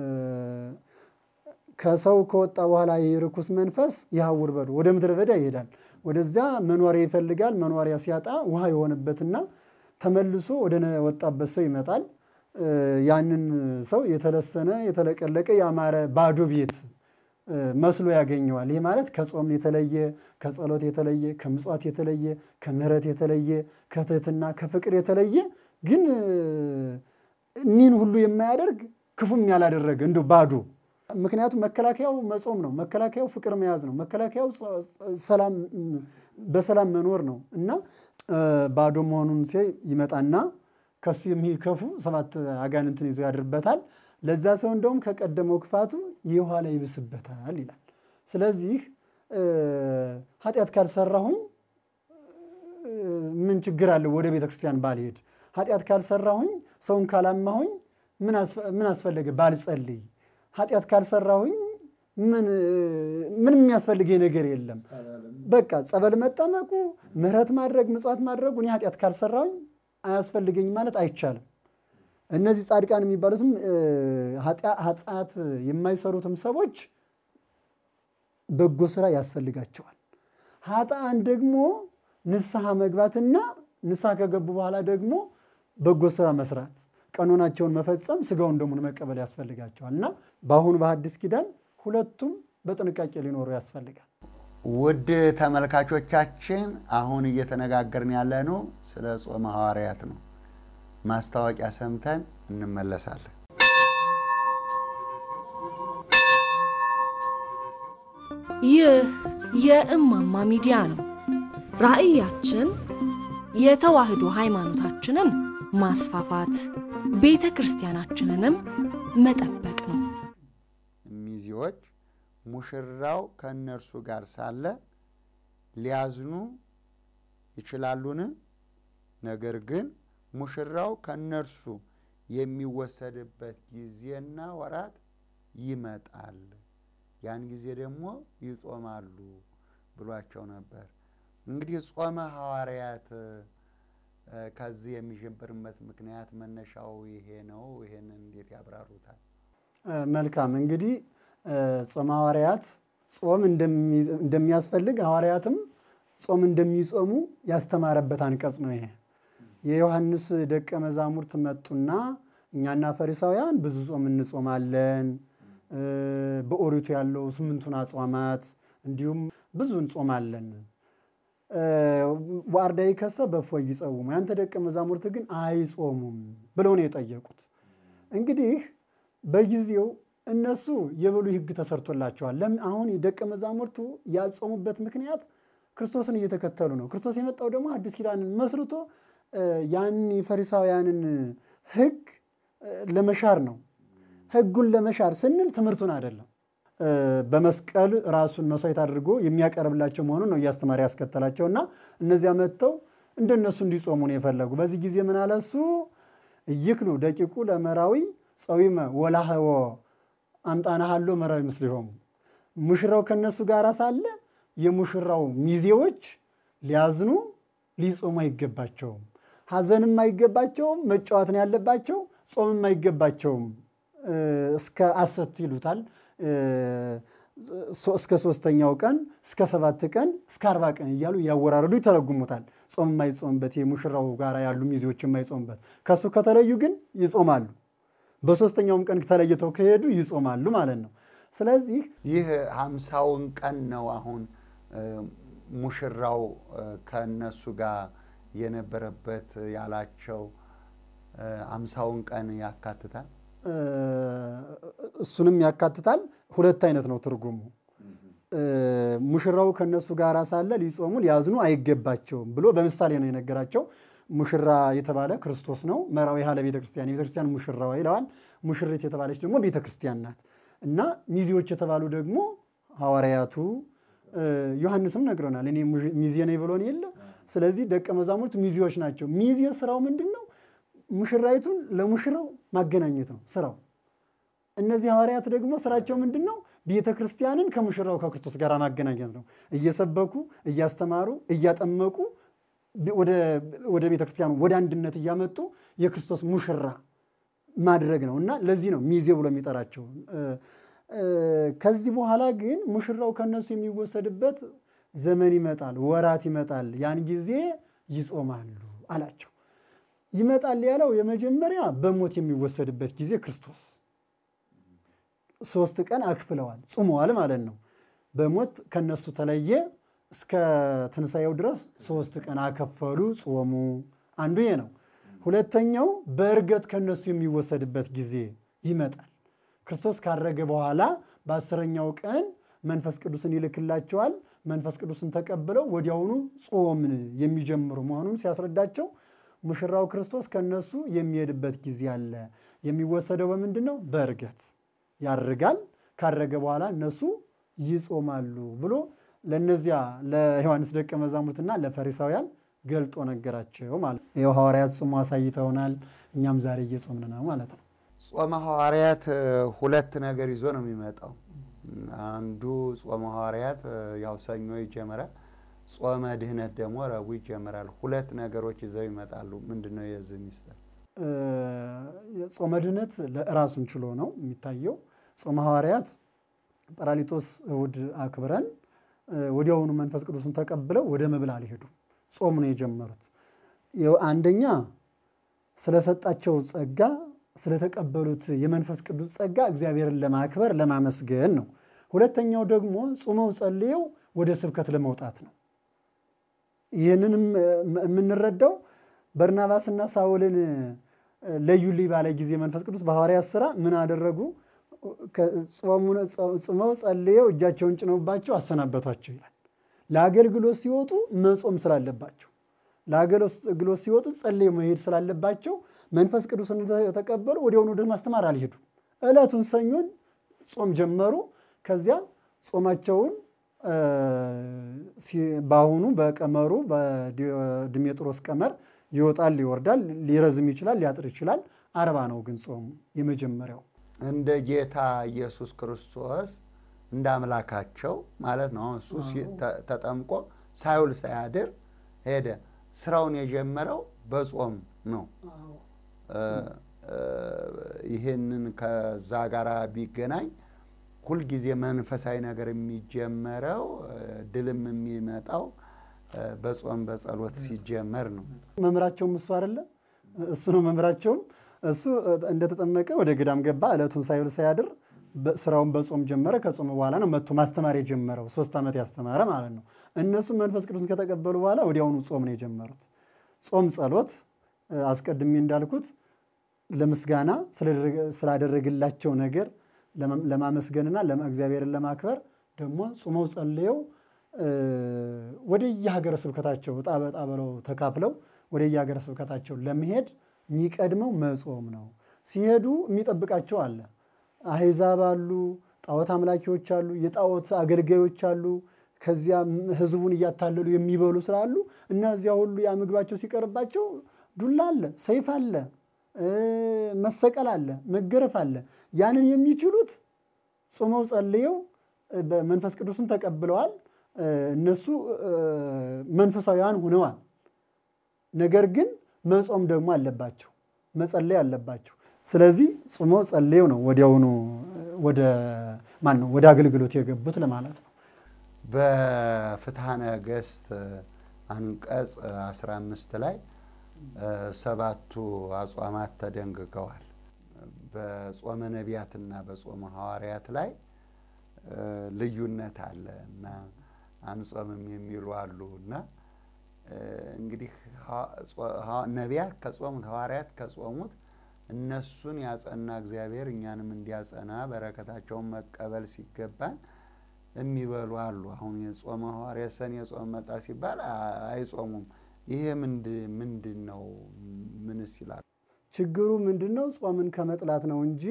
ከሰው ከወጣ በኋላ የርኩስ መንፈስ ይሐውር በዱ ወደ ምድረ በዳ ይሄዳል። ወደዚያ መኖሪያ ይፈልጋል። መኖሪያ ሲያጣ ውሃ የሆነበትና ተመልሶ ወደ ወጣበት ሰው ይመጣል። ያንን ሰው የተለሰነ የተለቀለቀ ያማረ ባዶ ቤት መስሎ ያገኘዋል። ይህ ማለት ከጾም የተለየ ከጸሎት የተለየ ከምጽዋት የተለየ ከምሕረት የተለየ ከትህትና ከፍቅር የተለየ ግን እኒህን ሁሉ የማያደርግ ክፉም ያላደረገ እንዲሁ ባዶ ምክንያቱም መከላከያው መጾም ነው። መከላከያው ፍቅር መያዝ ነው። መከላከያው ሰላም በሰላም መኖር ነው እና ባዶ መሆኑን ሲያይ ይመጣና ከሱ የሚከፉ ሰባት አጋንንትን ይዞ ያድርበታል። ለዛ ሰው እንደውም ከቀደመው ክፋቱ የኋላ ይብስበታል ይላል። ስለዚህ ኃጢአት ካልሰራሁኝ ምን ችግር አለው ወደ ቤተ ክርስቲያን ባልሄድ? ኃጢአት ካልሰራሁኝ ሰውን ካላማሁኝ ምን አስፈለገ ባልጸልይ? ኃጢአት ካልሰራሁኝ ምን የሚያስፈልገኝ ነገር የለም። በቃ ጸበል መጠመቁ፣ ምሕረት ማድረግ፣ ምጽዋት ማድረጉ እኔ ኃጢአት ካልሰራሁኝ አያስፈልገኝ ማለት አይቻልም። እነዚህ ጻድቃን የሚባሉትም ኃጢአት የማይሰሩትም ሰዎች በጎ ስራ ያስፈልጋቸዋል። ኃጥአን ደግሞ ንስሐ መግባትና ንስሐ ከገቡ በኋላ ደግሞ በጎ ስራ መስራት፣ ቀኖናቸውን መፈጸም፣ ስጋውን ደሙን መቀበል ያስፈልጋቸዋል እና በአሁኑ በሐዲስ ኪዳን ሁለቱም በጥንቃቄ ሊኖሩ ያስፈልጋል። ውድ ተመልካቾቻችን አሁን እየተነጋገርን ያለነው ስለ ጾመ ሐዋርያት ነው። ማስታወቂያ ሰምተን እንመለሳለን። ይህ የእማማ ሚዲያ ነው። ራዕያችን የተዋህዶ ሃይማኖታችንን ማስፋፋት፣ ቤተ ክርስቲያናችንንም መጠበቅ ነው። ሚዜዎች ሙሽራው ከእነርሱ ጋር ሳለ ሊያዝኑ ይችላሉን? ነገር ግን ሙሽራው ከእነርሱ የሚወሰድበት ጊዜና ወራት ይመጣል፣ ያን ጊዜ ደግሞ ይጾማሉ ብሏቸው ነበር። እንግዲህ ጾመ ሐዋርያት ከዚህ የሚጀምርበት ምክንያት መነሻው ይሄ ነው። ይሄን እንዴት ያብራሩታል? መልካም እንግዲህ ጾመ ሐዋርያት ጾም እንደሚያስፈልግ ሐዋርያትም ጾም እንደሚጾሙ ያስተማረበት አንቀጽ ነው ይሄ። የዮሐንስ ደቀ መዛሙርት መጡና እኛና ፈሪሳውያን ብዙ ጾም እንጾማለን፣ በኦሪቱ ያለው ስምንቱን አጽዋማት እንዲሁም ብዙ እንጾማለን። ዋርዳይ ከሰ በእፎይ ይጸውሙ፣ ያንተ ደቀ መዛሙርት ግን አይጾሙም ብለው ነው የጠየቁት። እንግዲህ በጊዜው እነሱ የበሉይ ሕግ ተሰርቶላቸዋል። ለምን አሁን የደቀ መዛሙርቱ ያልጾሙበት ምክንያት ክርስቶስን እየተከተሉ ነው። ክርስቶስ የመጣው ደግሞ አዲስ ኪዳንን መስርቶ ያን የፈሪሳውያንን ሕግ ለመሻር ነው። ሕጉን ለመሻር ስንል ትምህርቱን አይደለም። በመስቀል ራሱን መስዋዕት አድርጎ የሚያቀርብላቸው መሆኑን ነው እያስተማሪ ያስከተላቸው እና እነዚያ መጥተው እንደነሱ እንዲጾሙ ነው የፈለጉ። በዚህ ጊዜ ምን አለ እሱ እይክሉ ደቂቁ ለመራዊ ጸዊመ ወላህወ አምጣናሃሎ መራዊ ምስሊሆሙ ሙሽራው ከነሱ ጋር ሳለ የሙሽራው ሚዜዎች ሊያዝኑ ሊጾሙ አይገባቸውም። ሐዘንም አይገባቸውም። መጫወትን ያለባቸው ጾምም አይገባቸውም። እስከ አሰት ይሉታል እስከ ሶስተኛው ቀን እስከ ሰባት ቀን እስከ አርባ ቀን እያሉ እያወራረዱ ይተረጉሙታል። ጾም የማይጾምበት የሙሽራው ጋር ያሉ ሚዜዎች የማይጾምበት ከእሱ ከተለዩ ግን ይጾማሉ። በሶስተኛውም ቀን ተለይተው ከሄዱ ይጾማሉ ማለት ነው። ስለዚህ ይህ ሀምሳውን ቀን ነው አሁን ሙሽራው ከእነሱ ጋር የነበረበት ያላቸው ሀምሳውን ቀን ያካትታል። እሱንም ያካትታል። ሁለት አይነት ነው ትርጉሙ። ሙሽራው ከነሱ ጋር ሳለ ሊጾሙ ሊያዝኑ አይገባቸውም ብሎ በምሳሌ ነው የነገራቸው። ሙሽራ የተባለ ክርስቶስ ነው። መራዊ ያለ ቤተ ክርስቲያን የቤተ ክርስቲያን ሙሽራዋ ይለዋል። ሙሽሪት የተባለች ደግሞ ቤተ ክርስቲያን ናት እና ሚዜዎች የተባሉ ደግሞ ሐዋርያቱ ዮሐንስም ነግሮናል። እኔ ሚዜ ነኝ ብሎን የለ። ስለዚህ ደቀ መዛሙርት ሚዜዎች ናቸው። ሚዜ ስራው ምንድን ነው? ሙሽራይቱን ለሙሽራው ማገናኘት ነው ስራው። እነዚህ ሐዋርያት ደግሞ ስራቸው ምንድን ነው? ቤተ ክርስቲያንን ከሙሽራው ከክርስቶስ ጋር ማገናኘት ነው። እየሰበኩ እያስተማሩ እያጠመቁ ወደ ቤተ ክርስቲያኑ ወደ አንድነት እያመጡ የክርስቶስ ሙሽራ ማድረግ ነው እና ለዚህ ነው ሚዜ ብሎ የሚጠራቸው። ከዚህ በኋላ ግን ሙሽራው ከነሱ የሚወሰድበት ዘመን ይመጣል፣ ወራት ይመጣል። ያን ጊዜ ይጾማሉ አላቸው። ይመጣል ያለው የመጀመሪያ በሞት የሚወሰድበት ጊዜ ክርስቶስ ሶስት ቀን አክፍለዋል፣ ጾመዋል ማለት ነው። በሞት ከነሱ ተለየ እስከ ትንሣኤው ድረስ ሶስት ቀን አከፈሉ፣ ጾሙ። አንዱ ይሄ ነው። ሁለተኛው በእርገት ከነሱ የሚወሰድበት ጊዜ ይመጣል። ክርስቶስ ካረገ በኋላ በአስረኛው ቀን መንፈስ ቅዱስን ይልክላቸዋል። መንፈስ ቅዱስን ተቀብለው ወዲያውኑ ጾምን የሚጀምሩ መሆኑን ሲያስረዳቸው ሙሽራው ክርስቶስ ከነሱ የሚሄድበት ጊዜ አለ። የሚወሰደው በምንድን ነው? በእርገት ያርጋል። ካረገ በኋላ እነሱ ይጾማሉ ብሎ ለእነዚያ ለዮሐንስ ደቀ መዛሙርትና ለፈሪሳውያን ገልጦ ነገራቸው ማለት ነው። ይኸው ሐዋርያት ጾሙ አሳይተውናል። እኛም ዛሬ እየጾምን ነው ማለት ነው። ጾመ ሐዋርያት ሁለት ነገር ይዞ ነው የሚመጣው። አንዱ ጾመ ሐዋርያት ያው ሰኞ ይጀምራል። ጾመ ድህነት ደግሞ ረቡዕ ይጀምራል። ሁለት ነገሮች ይዘው ይመጣሉ። ምንድን ነው የዚህ ሚስጥር? ጾመ ድህነት ራሱን ችሎ ነው የሚታየው። ጾመ ሐዋርያት ጰራሊጦስ እሑድ አክብረን ወዲያውኑ መንፈስ ቅዱስን ተቀብለው ወደ መብል አልሄዱም። ጾም ነው የጀመሩት። አንደኛ ስለሰጣቸው ጸጋ ስለተቀበሉት የመንፈስ ቅዱስ ጸጋ እግዚአብሔርን ለማክበር ለማመስገን ነው። ሁለተኛው ደግሞ ጾመው ጸልየው ወደ ስብከት ለመውጣት ነው። ይህንንም የምንረዳው በርናባስና ሳውልን ለዩልኝ ባለ ጊዜ መንፈስ ቅዱስ በሐዋርያት ሥራ ምን አደረጉ? ጾመው ጸልየው እጃቸውን ጭነውባቸው አሰናበቷቸው ይላል። ለአገልግሎት ሲወጡ መጾም ስላለባቸው ለአገልግሎት ሲወጡ ጸልየው መሄድ ስላለባቸው መንፈስ ቅዱስን የተቀበሉ ወዲያውኑ ወደ ማስተማር አልሄዱም። ዕለቱን ሰኞን ጾም ጀመሩ። ከዚያ ጾማቸውን በአሁኑ በቀመሩ በድሜጥሮስ ቀመር ይወጣል፣ ይወርዳል፣ ሊረዝም ይችላል፣ ሊያጥር ይችላል። አርባ ነው ግን ጾሙ የመጀመሪያው እንደ ጌታ ኢየሱስ ክርስቶስ እንደ አምላካቸው ማለት ነው። እሱ ተጠምቆ ሳይውል ሳያድር ሄደ። ስራውን የጀመረው በጾም ነው። ይህንን ከዛ ጋር ቢገናኝ ሁልጊዜ መንፈሳዊ ነገር የሚጀመረው ድልም የሚመጣው በጾም በጸሎት ሲጀመር ነው። መምህራቸውም እሱ አይደለ? እሱ ነው መምህራቸውም። እሱ እንደተጠመቀ ወደ ገዳም ገባ። ዕለቱን ሳይውል ሳያድር ስራውን በጾም ጀመረ። ከጾም በኋላ ነው መጥቶ ማስተማር የጀመረው። ሶስት ዓመት ያስተማረ ማለት ነው። እነሱም መንፈስ ቅዱስን ከተቀበሉ በኋላ ወዲያውኑ ጾም ነው የጀመሩት። ጾም ጸሎት፣ አስቀድሜ እንዳልኩት ለምስጋና ስላደረግላቸው ነገር ለማመስገንና እግዚአብሔርን ለማክበር ደግሞ ጾመው ጸልየው ወደ የሀገረ ስብከታቸው እጣ በጣ ብለው ተካፍለው ወደ የሀገረ ስብከታቸው ለመሄድ የሚቀድመው መጾም ነው። ሲሄዱ የሚጠብቃቸው አለ። አሕዛብ አሉ፣ ጣዖት አምላኪዎች አሉ፣ የጣዖት አገልጋዮች አሉ። ከዚያ ህዝቡን እያታለሉ የሚበሉ ስላሉ እነዚያ ሁሉ ያ ምግባቸው ሲቀርባቸው ዱላ አለ፣ ሰይፍ አለ፣ መሰቀል አለ፣ መገረፍ አለ። ያንን የሚችሉት ጾመው ጸልየው መንፈስ ቅዱስን ተቀብለዋል። እነሱ መንፈሳዊያን ሆነዋል። ነገር ግን መጾም ደግሞ አለባቸው፣ መጸለይ አለባቸው። ስለዚህ ጾመው ጸልየው ነው ወዲያውኑ ወደ ማን ነው ወደ አገልግሎት የገቡት ለማለት ነው። በፍትሐ ነገሥት አንቀጽ 15 ላይ ሰባቱ አጽዋማት ተደንግገዋል። በጾመ ነቢያትና በጾመ ሐዋርያት ላይ ልዩነት አለ እና አንጾምም የሚሉ አሉ እና እንግዲህ ነቢያት ከጾሙት ሐዋርያት ከጾሙት እነሱን ያጸና እግዚአብሔር እኛንም እንዲያጸና በረከታቸውን መቀበል ሲገባን የሚበሉ አሉ። አሁን የጾመ ሐዋርያት ሰኔ የጾም መጣ ሲባል አይጾሙም። ይሄ ምንድን ነው? ምንስ ይላሉ? ችግሩ ምንድን ነው? ጾምን ከመጥላት ነው እንጂ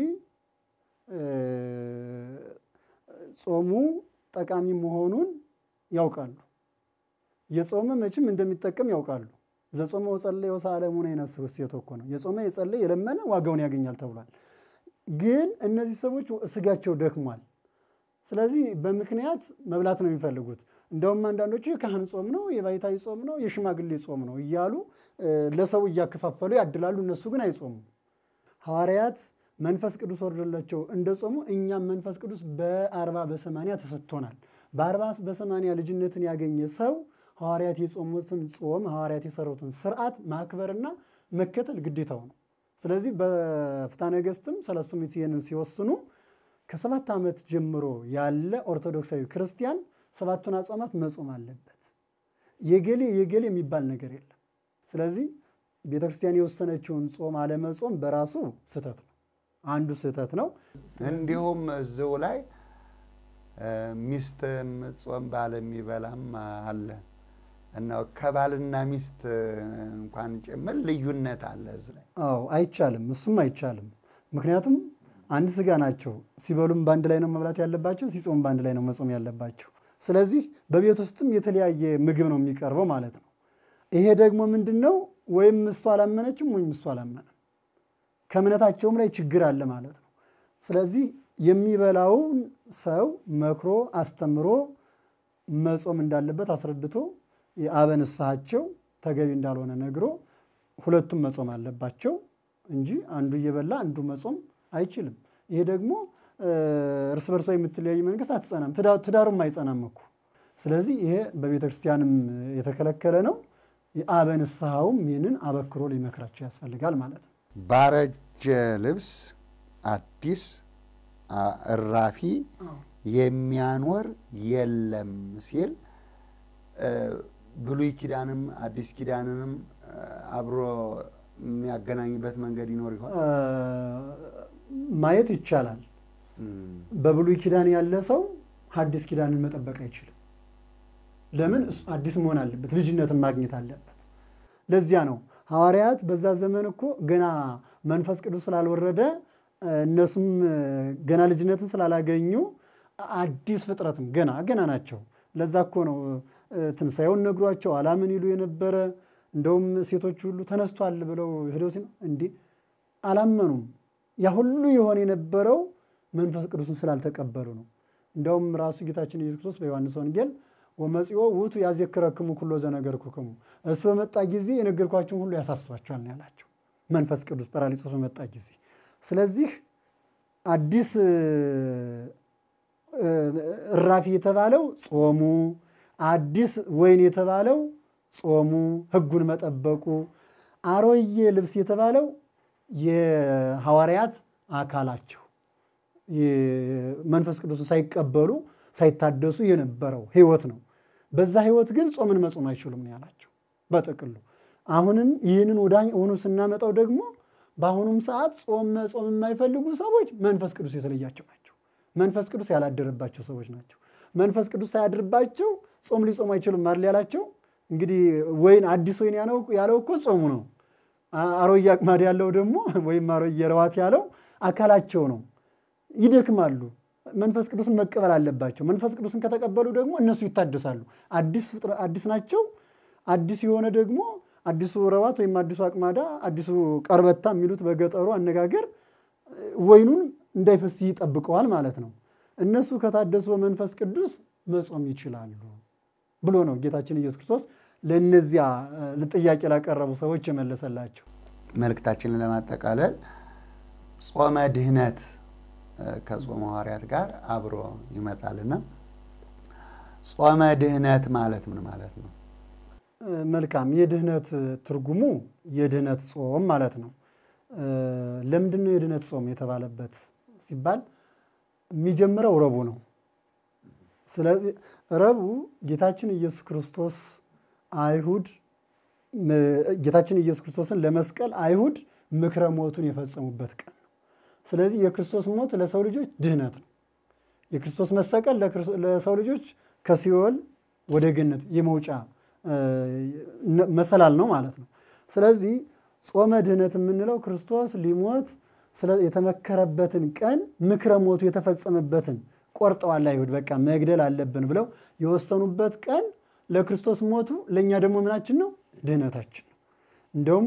ጾሙ ጠቃሚ መሆኑን ያውቃሉ። የጾመ መቼም እንደሚጠቀም ያውቃሉ። ዘጾመ ወጸለየ ወሰአለሙነ ይነስብ እሴቶ እኮ ነው። የጾመ የጸለየ የለመነ ዋጋውን ያገኛል ተብሏል። ግን እነዚህ ሰዎች ስጋቸው ደክሟል። ስለዚህ በምክንያት መብላት ነው የሚፈልጉት። እንደውም አንዳንዶቹ የካህን ጾም ነው፣ የባይታዊ ጾም ነው፣ የሽማግሌ ጾም ነው እያሉ ለሰው እያከፋፈሉ ያድላሉ። እነሱ ግን አይጾሙም። ሐዋርያት መንፈስ ቅዱስ ወርዶላቸው እንደ ጾሙ እኛም መንፈስ ቅዱስ በአርባ በሰማንያ ተሰጥቶናል። በአርባ በሰማንያ ልጅነትን ያገኘ ሰው ሐዋርያት የጾሙትን ጾም ሐዋርያት የሰሩትን ስርዓት ማክበርና መከተል ግዴታው ነው። ስለዚህ በፍትሐ ነገሥትም ሰለስቱ ምዕት ይህንን ሲወስኑ ከሰባት ዓመት ጀምሮ ያለ ኦርቶዶክሳዊ ክርስቲያን ሰባቱን አጽዋማት መጾም አለበት። የገሌ የገሌ የሚባል ነገር የለም። ስለዚህ ቤተ ክርስቲያን የወሰነችውን ጾም አለመጾም በራሱ ስህተት ነው፣ አንዱ ስህተት ነው። እንዲሁም እዚሁ ላይ ሚስት የምትጾም ባል የሚበላም አለ እና ከባልና ሚስት እንኳን ጭምር ልዩነት አለ እዚህ ላይ። አዎ አይቻልም፣ እሱም አይቻልም። ምክንያቱም አንድ ስጋ ናቸው። ሲበሉም በአንድ ላይ ነው መብላት ያለባቸው፣ ሲጾም በአንድ ላይ ነው መጾም ያለባቸው። ስለዚህ በቤት ውስጥም የተለያየ ምግብ ነው የሚቀርበው ማለት ነው። ይሄ ደግሞ ምንድን ነው? ወይም እሱ አላመነችም ወይም እሱ አላመነም። ከእምነታቸውም ላይ ችግር አለ ማለት ነው። ስለዚህ የሚበላውን ሰው መክሮ አስተምሮ መጾም እንዳለበት አስረድቶ የአበ ንስሐቸው ተገቢ እንዳልሆነ ነግሮ ሁለቱም መጾም አለባቸው እንጂ አንዱ እየበላ አንዱ መጾም አይችልም። ይሄ ደግሞ እርስ በርሷ የምትለያይ መንግስት አትጸናም፣ ትዳሩም አይጸናም እኮ። ስለዚህ ይሄ በቤተ ክርስቲያንም የተከለከለ ነው። የአበ ንስሐውም ይህንን አበክሮ ሊመክራቸው ያስፈልጋል ማለት ነው። ባረጀ ልብስ አዲስ እራፊ የሚያኖር የለም ሲል ብሉይ ኪዳንም አዲስ ኪዳንንም አብሮ የሚያገናኝበት መንገድ ይኖር ይሆን? ማየት ይቻላል። በብሉይ ኪዳን ያለ ሰው ሐዲስ ኪዳንን መጠበቅ አይችልም። ለምን? እሱ አዲስ መሆን አለበት፣ ልጅነትን ማግኘት አለበት። ለዚያ ነው ሐዋርያት በዛ ዘመን እኮ ገና መንፈስ ቅዱስ ስላልወረደ እነሱም ገና ልጅነትን ስላላገኙ አዲስ ፍጥረትም ገና ገና ናቸው። ለዛ እኮ ነው ትንሣኤውን ነግሯቸው አላምን ይሉ የነበረ እንደውም ሴቶች ሁሉ ተነስቷል ብለው ሄደው ሲ እንዲህ አላመኑም። ያ ሁሉ የሆነ የነበረው መንፈስ ቅዱስን ስላልተቀበሉ ነው። እንደውም ራሱ ጌታችን ኢየሱስ ክርስቶስ በዮሐንስ ወንጌል ወመጽኦ ውእቱ ያዜክረክሙ ኩሎ ዘነገርኩክሙ፣ እሱ በመጣ ጊዜ የነገርኳችሁን ሁሉ ያሳስባችኋል ነው ያላቸው። መንፈስ ቅዱስ ጰራቅሊጦስ በመጣ ጊዜ ስለዚህ አዲስ እራፊ የተባለው ጾሙ፣ አዲስ ወይን የተባለው ጾሙ፣ ሕጉን መጠበቁ፣ አሮዬ ልብስ የተባለው የሐዋርያት አካላቸው መንፈስ ቅዱስን ሳይቀበሉ ሳይታደሱ የነበረው ሕይወት ነው። በዛ ሕይወት ግን ጾምን መጾም አይችሉም ነው ያላቸው በጥቅሉ። አሁንም ይህንን ወደ ሆኑ ስናመጣው ደግሞ በአሁኑም ሰዓት ጾም መጾም የማይፈልጉ ሰዎች መንፈስ ቅዱስ የተለያቸው ናቸው። መንፈስ ቅዱስ ያላደረባቸው ሰዎች ናቸው። መንፈስ ቅዱስ ሳያድርባቸው ጾም ሊጾሙ አይችሉም አይደል ያላቸው። እንግዲህ ወይን አዲስ ወይን ያለው እኮ ጾሙ ነው። አሮዬ አቅማድ ያለው ደግሞ ወይም አሮዬ ረዋት ያለው አካላቸው ነው። ይደክማሉ። መንፈስ ቅዱስን መቀበል አለባቸው። መንፈስ ቅዱስን ከተቀበሉ ደግሞ እነሱ ይታደሳሉ። አዲስ ናቸው። አዲስ የሆነ ደግሞ አዲሱ ረዋት ወይም አዲሱ አቅማዳ አዲሱ ቀርበታ የሚሉት በገጠሩ አነጋገር ወይኑን እንዳይፈስ ይጠብቀዋል ማለት ነው። እነሱ ከታደሱ በመንፈስ ቅዱስ መጾም ይችላሉ ብሎ ነው ጌታችን ኢየሱስ ክርስቶስ ለእነዚያ ጥያቄ ላቀረቡ ሰዎች የመለሰላቸው። መልእክታችንን ለማጠቃለል ጾመ ድህነት ከጾመ ሐዋርያት ጋር አብሮ ይመጣልና ጾመ ድህነት ማለት ምን ማለት ነው? መልካም የድህነት ትርጉሙ የድህነት ጾም ማለት ነው። ለምንድን ነው የድህነት ጾም የተባለበት ሲባል የሚጀምረው ረቡዕ ነው። ስለዚህ ረቡዕ ጌታችን ኢየሱስ ክርስቶስ አይሁድ ጌታችን ኢየሱስ ክርስቶስን ለመስቀል አይሁድ ምክረ ሞቱን የፈጸሙበት ቀን ነው። ስለዚህ የክርስቶስ ሞት ለሰው ልጆች ድህነት ነው። የክርስቶስ መሰቀል ለሰው ልጆች ከሲኦል ወደ ገነት የመውጫ መሰላል ነው ማለት ነው። ስለዚህ ጾመ ድህነት የምንለው ክርስቶስ ሊሞት የተመከረበትን ቀን ምክረ ሞቱ የተፈጸመበትን ቆርጠዋል አይሁድ። በቃ መግደል አለብን ብለው የወሰኑበት ቀን ለክርስቶስ ሞቱ ለእኛ ደግሞ ምናችን ነው? ድህነታችን ነው። እንደውም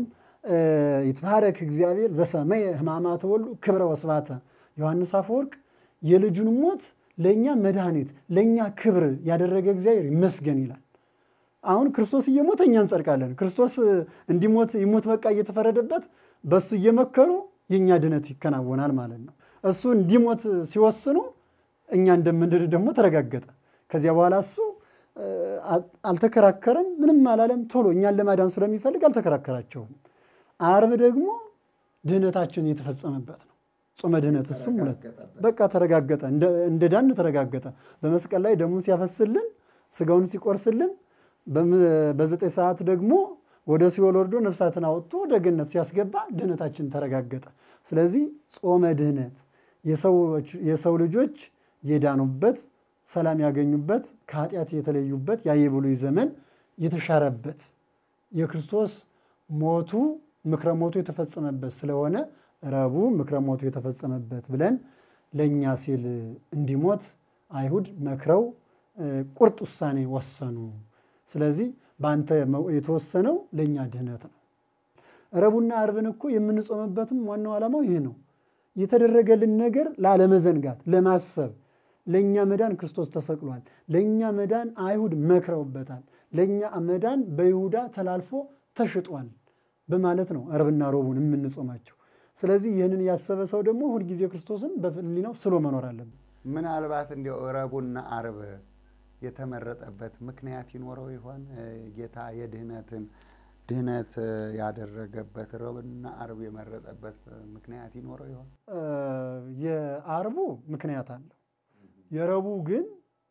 ይትባረክ እግዚአብሔር ዘሰመየ ሕማማተ ወልዱ ክብረ ወስባተ ዮሐንስ አፈወርቅ የልጁን ሞት ለእኛ መድኃኒት ለእኛ ክብር ያደረገ እግዚአብሔር ይመስገን ይላል። አሁን ክርስቶስ እየሞተ እኛ እንጸድቃለን። ክርስቶስ እንዲሞት ይሞት በቃ እየተፈረደበት በእሱ እየመከሩ የእኛ ድነት ይከናወናል ማለት ነው። እሱ እንዲሞት ሲወስኑ እኛ እንደምንድን ደግሞ ተረጋገጠ። ከዚያ በኋላ እሱ አልተከራከረም፣ ምንም አላለም። ቶሎ እኛን ለማዳን ስለሚፈልግ አልተከራከራቸውም። አርብ ደግሞ ድህነታችን የተፈጸመበት ነው። ጾመ ድህነት እሱም ሁለት በቃ ተረጋገጠ፣ እንደ ዳን ተረጋገጠ። በመስቀል ላይ ደሙን ሲያፈስልን ስጋውን ሲቆርስልን በዘጠኝ ሰዓት ደግሞ ወደ ሲኦል ወርዶ ነፍሳትን አወጥቶ ወደ ገነት ሲያስገባ ድህነታችን ተረጋገጠ። ስለዚህ ጾመ ድህነት የሰው ልጆች የዳኑበት ሰላም ያገኙበት ከኃጢአት የተለዩበት ያ የብሉይ ዘመን የተሻረበት የክርስቶስ ሞቱ ምክረ ሞቱ የተፈጸመበት ስለሆነ ረቡዕ ምክረ ሞቱ የተፈጸመበት ብለን ለእኛ ሲል እንዲሞት አይሁድ መክረው ቁርጥ ውሳኔ ወሰኑ። ስለዚህ በአንተ የተወሰነው ለእኛ ድህነት ነው። ረቡዕና ዓርብን እኮ የምንጾምበትም ዋናው ዓላማው ይህ ነው። የተደረገልን ነገር ላለመዘንጋት ለማሰብ ለእኛ መዳን ክርስቶስ ተሰቅሏል። ለእኛ መዳን አይሁድ መክረውበታል። ለእኛ መዳን በይሁዳ ተላልፎ ተሽጧል በማለት ነው ዓርብና ረቡዕን የምንጾማቸው። ስለዚህ ይህንን ያሰበ ሰው ደግሞ ሁልጊዜ ክርስቶስን በሕሊናው ስሎ መኖር አለብን። ምናልባት እንዲያው ረቡዕና ዓርብ የተመረጠበት ምክንያት ይኖረው ይሆን? ጌታ የድህነትን ድህነት ያደረገበት ረቡዕና ዓርብ የመረጠበት ምክንያት ይኖረው ይሆን? የዓርቡ ምክንያት አለው። የረቡዕ ግን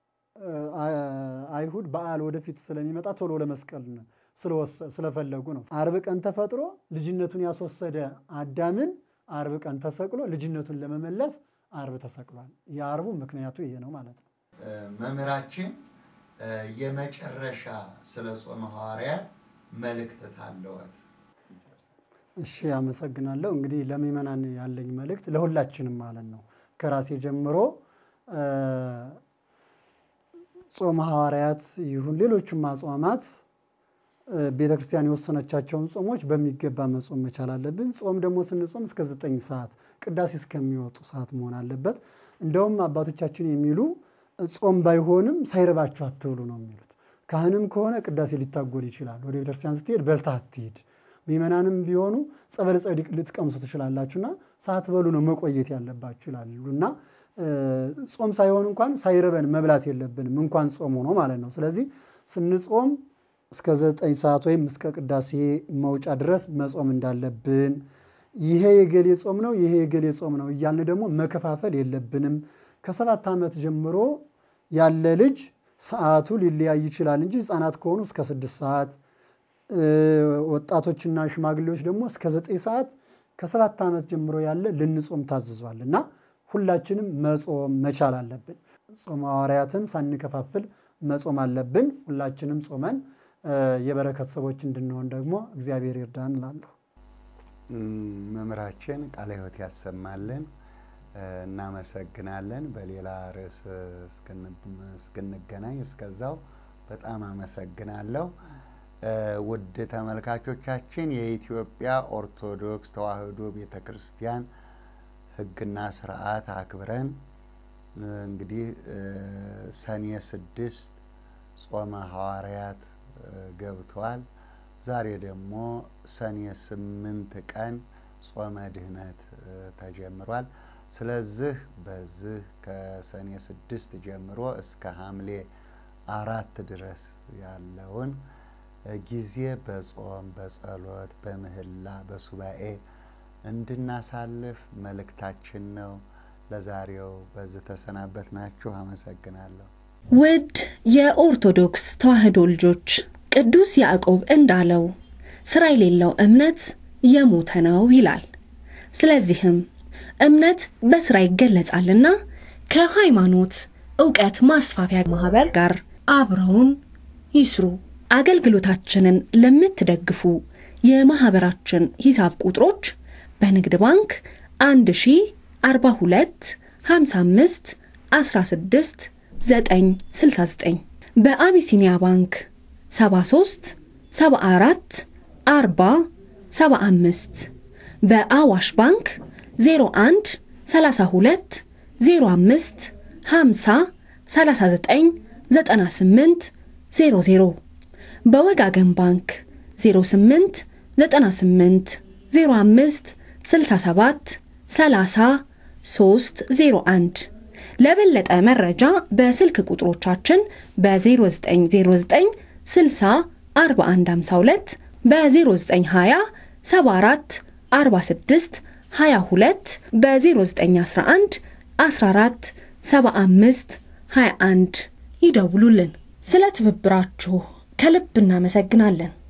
አይሁድ በዓል ወደፊት ስለሚመጣ ቶሎ ለመስቀል ስለፈለጉ ነው። ዓርብ ቀን ተፈጥሮ ልጅነቱን ያስወሰደ አዳምን ዓርብ ቀን ተሰቅሎ ልጅነቱን ለመመለስ ዓርብ ተሰቅሏል። የዓርቡ ምክንያቱ ይሄ ነው ማለት ነው። መምህራችን የመጨረሻ ስለ ጾመ ሐዋርያት መልእክት ታለወት? እሺ፣ አመሰግናለሁ። እንግዲህ ለምእመናን ያለኝ መልእክት ለሁላችንም ማለት ነው ከራሴ ጀምሮ ጾመ ሐዋርያት ይሁን ሌሎቹም አጽዋማት ቤተ ክርስቲያን የወሰነቻቸውን ጾሞች በሚገባ መጾም መቻል አለብን። ጾም ደግሞ ስንጾም እስከ ዘጠኝ ሰዓት ቅዳሴ እስከሚወጡ ሰዓት መሆን አለበት። እንደውም አባቶቻችን የሚሉ ጾም ባይሆንም ሳይርባችሁ አትብሉ ነው የሚሉት። ካህንም ከሆነ ቅዳሴ ሊታጎል ይችላል። ወደ ቤተክርስቲያን ስትሄድ በልታ አትሂድ። ምእመናንም ቢሆኑ ጸበለ ጸዲቅ ልትቀምሱ ትችላላችሁና ሳትበሉ ነው መቆየት ያለባችሁ ይላሉ እና ጾም ሳይሆን እንኳን ሳይርበን መብላት የለብንም እንኳን ጾም ሆኖ ማለት ነው። ስለዚህ ስንጾም እስከ ዘጠኝ ሰዓት ወይም እስከ ቅዳሴ መውጫ ድረስ መጾም እንዳለብን፣ ይሄ የገሌ ጾም ነው፣ ይሄ የገሌ ጾም ነው እያልን ደግሞ መከፋፈል የለብንም። ከሰባት ዓመት ጀምሮ ያለ ልጅ ሰዓቱ ሊለያይ ይችላል እንጂ ሕፃናት ከሆኑ እስከ ስድስት ሰዓት፣ ወጣቶችና ሽማግሌዎች ደግሞ እስከ ዘጠኝ ሰዓት ከሰባት ዓመት ጀምሮ ያለ ልንጾም ታዝዟል እና ሁላችንም መጾም መቻል አለብን። ጾመ ሐዋርያትን ሳንከፋፍል መጾም አለብን። ሁላችንም ጾመን የበረከት ሰዎች እንድንሆን ደግሞ እግዚአብሔር ይርዳን እላለሁ። መምህራችን ቃለ ሕይወት ያሰማልን። እናመሰግናለን። በሌላ ርዕስ እስክንገናኝ እስከዛው በጣም አመሰግናለሁ። ውድ ተመልካቾቻችን የኢትዮጵያ ኦርቶዶክስ ተዋሕዶ ቤተ ክርስቲያን ሕግና ስርዓት አክብረን እንግዲህ ሰኔ ስድስት ጾመ ሐዋርያት ገብቷል። ዛሬ ደግሞ ሰኔ ስምንት ቀን ጾመ ድህነት ተጀምሯል። ስለዚህ በዚህ ከሰኔ ስድስት ጀምሮ እስከ ሐምሌ አራት ድረስ ያለውን ጊዜ በጾም በጸሎት በምህላ በሱባኤ እንድናሳልፍ መልእክታችን ነው። ለዛሬው በዚህ ተሰናበት ናችሁ። አመሰግናለሁ። ውድ የኦርቶዶክስ ተዋሕዶ ልጆች ቅዱስ ያዕቆብ እንዳለው ሥራ የሌለው እምነት የሞተ ነው ይላል። ስለዚህም እምነት በሥራ ይገለጻልና ከሃይማኖት ዕውቀት ማስፋፊያ ማኅበር ጋር አብረውን ይስሩ። አገልግሎታችንን ለምትደግፉ የማኅበራችን ሂሳብ ቁጥሮች በንግድ ባንክ 1042 55 16 969 በአቢሲኒያ ባንክ 73 74 40 75 በአዋሽ ባንክ 01 32 05 50 39 98 00 በወጋገን ባንክ 08 98 05 67 30 301 ለበለጠ መረጃ በስልክ ቁጥሮቻችን በ0909 60 4152 በ0920 74 46 22 በ0911 14 75 21 ይደውሉልን። ስለ ትብብራችሁ ከልብ እናመሰግናለን።